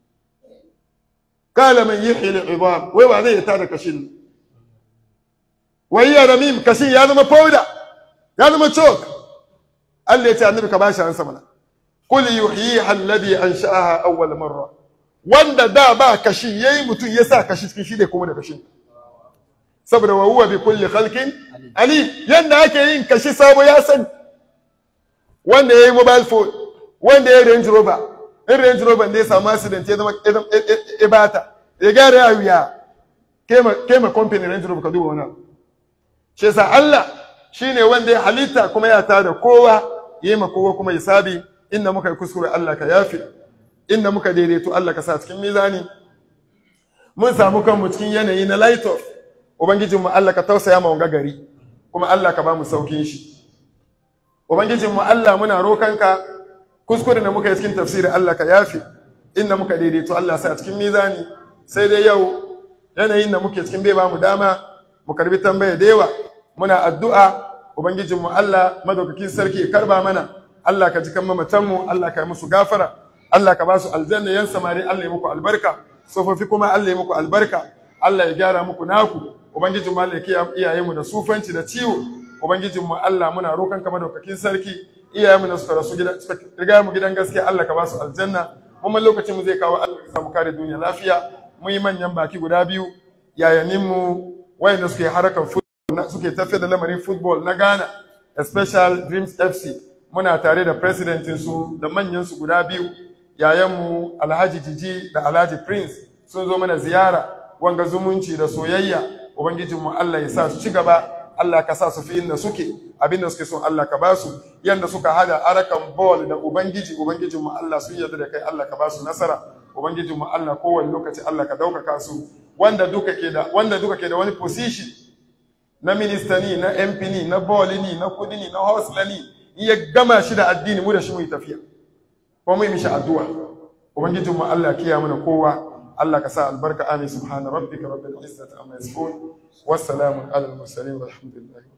قال من يحيي العظام ويوعدي تادا كشين وهي رميم كشين يا ما فودا يا ما تشوك قال لي النبي كباشا عن سمنا قل يحييها الذي أنشأها أول مرة wanda da ba kashi yayi mutum ya sa kashi cikin shi da kuma da kashin saboda wa huwa bi kulli khalqin ali yanda ake yin kashi sabo ya san wanda yayi mobile phone wanda yayi range rover in range rover ne ya samu accident ya zama ibata ya gyara ya wuya kema kema company range rover ka duba wannan shi yasa Allah shine wanda ya halitta kuma ya tada kowa yi ma kowa kuma hisabi inda muka yi kuskure Allah ka yafi inda muka daidaito Allah ka sa cikin mizani mun samu kanmu cikin yanayi na light of ubangijinmu Allah ka tausaya ma wanga gari kuma Allah ka ba mu saukin shi ubangijinmu Allah muna rokanka kuskure da muka yi cikin tafsiri Allah ka yafi inda muka daidaito Allah sa cikin mizani sai dai yau yanayin da muke cikin bai ba mu dama mu karbi tambaya da yawa muna addu'a ubangijinmu Allah madaukakin sarki ya karba mana Allah ka ji kan mamatanmu Allah ka yi musu gafara Allah ka ba su aljanna yan samari Allah ya muku albarka tsofaffi kuma Allah ya muku albarka Allah ya gyara muku naku ubangijinmu Allah ya kiyaye iyayenmu da sufanci da ciwo ubangijinmu Allah muna roƙon ka madaukakin sarki iyayenmu da suka rasu gida suka riga mu gidan gaskiya Allah ka ba su aljanna kuma lokacin mu zai kawo Allah ka samu kare duniya lafiya mun yi manyan baki guda biyu yayaninmu wayanda suke harakan football suke tafiyar da lamarin football na Ghana special Dreams FC muna tare da presidentin su da manyan su guda biyu yayanmu Alhaji Jiji da Alhaji Prince sun zo mana ziyara wanga zumunci da soyayya ubangijinmu Allah ya sa su ci gaba Allah ka sa su fi inda suke abinda suke son Allah ka basu yanda suka hada arakan ball da ubangiji ubangijinmu Allah sun yarda da kai Allah ka basu nasara ubangijinmu Allah kowane lokaci Allah ka daukaka su wanda duka ke da wanda duka ke da wani position na minista ni na MP ni na ball ni na kudi ni na hostler ni in ya gama shi da addini mu da shi mu yi tafiya ko mu yi mishi addu'a ubangijinmu Allah ya kiyaye mana kowa Allah ka sa albarka amin subhana rabbika rabbil izzati amma yasifun wassalamu ala al mursalin walhamdulillahi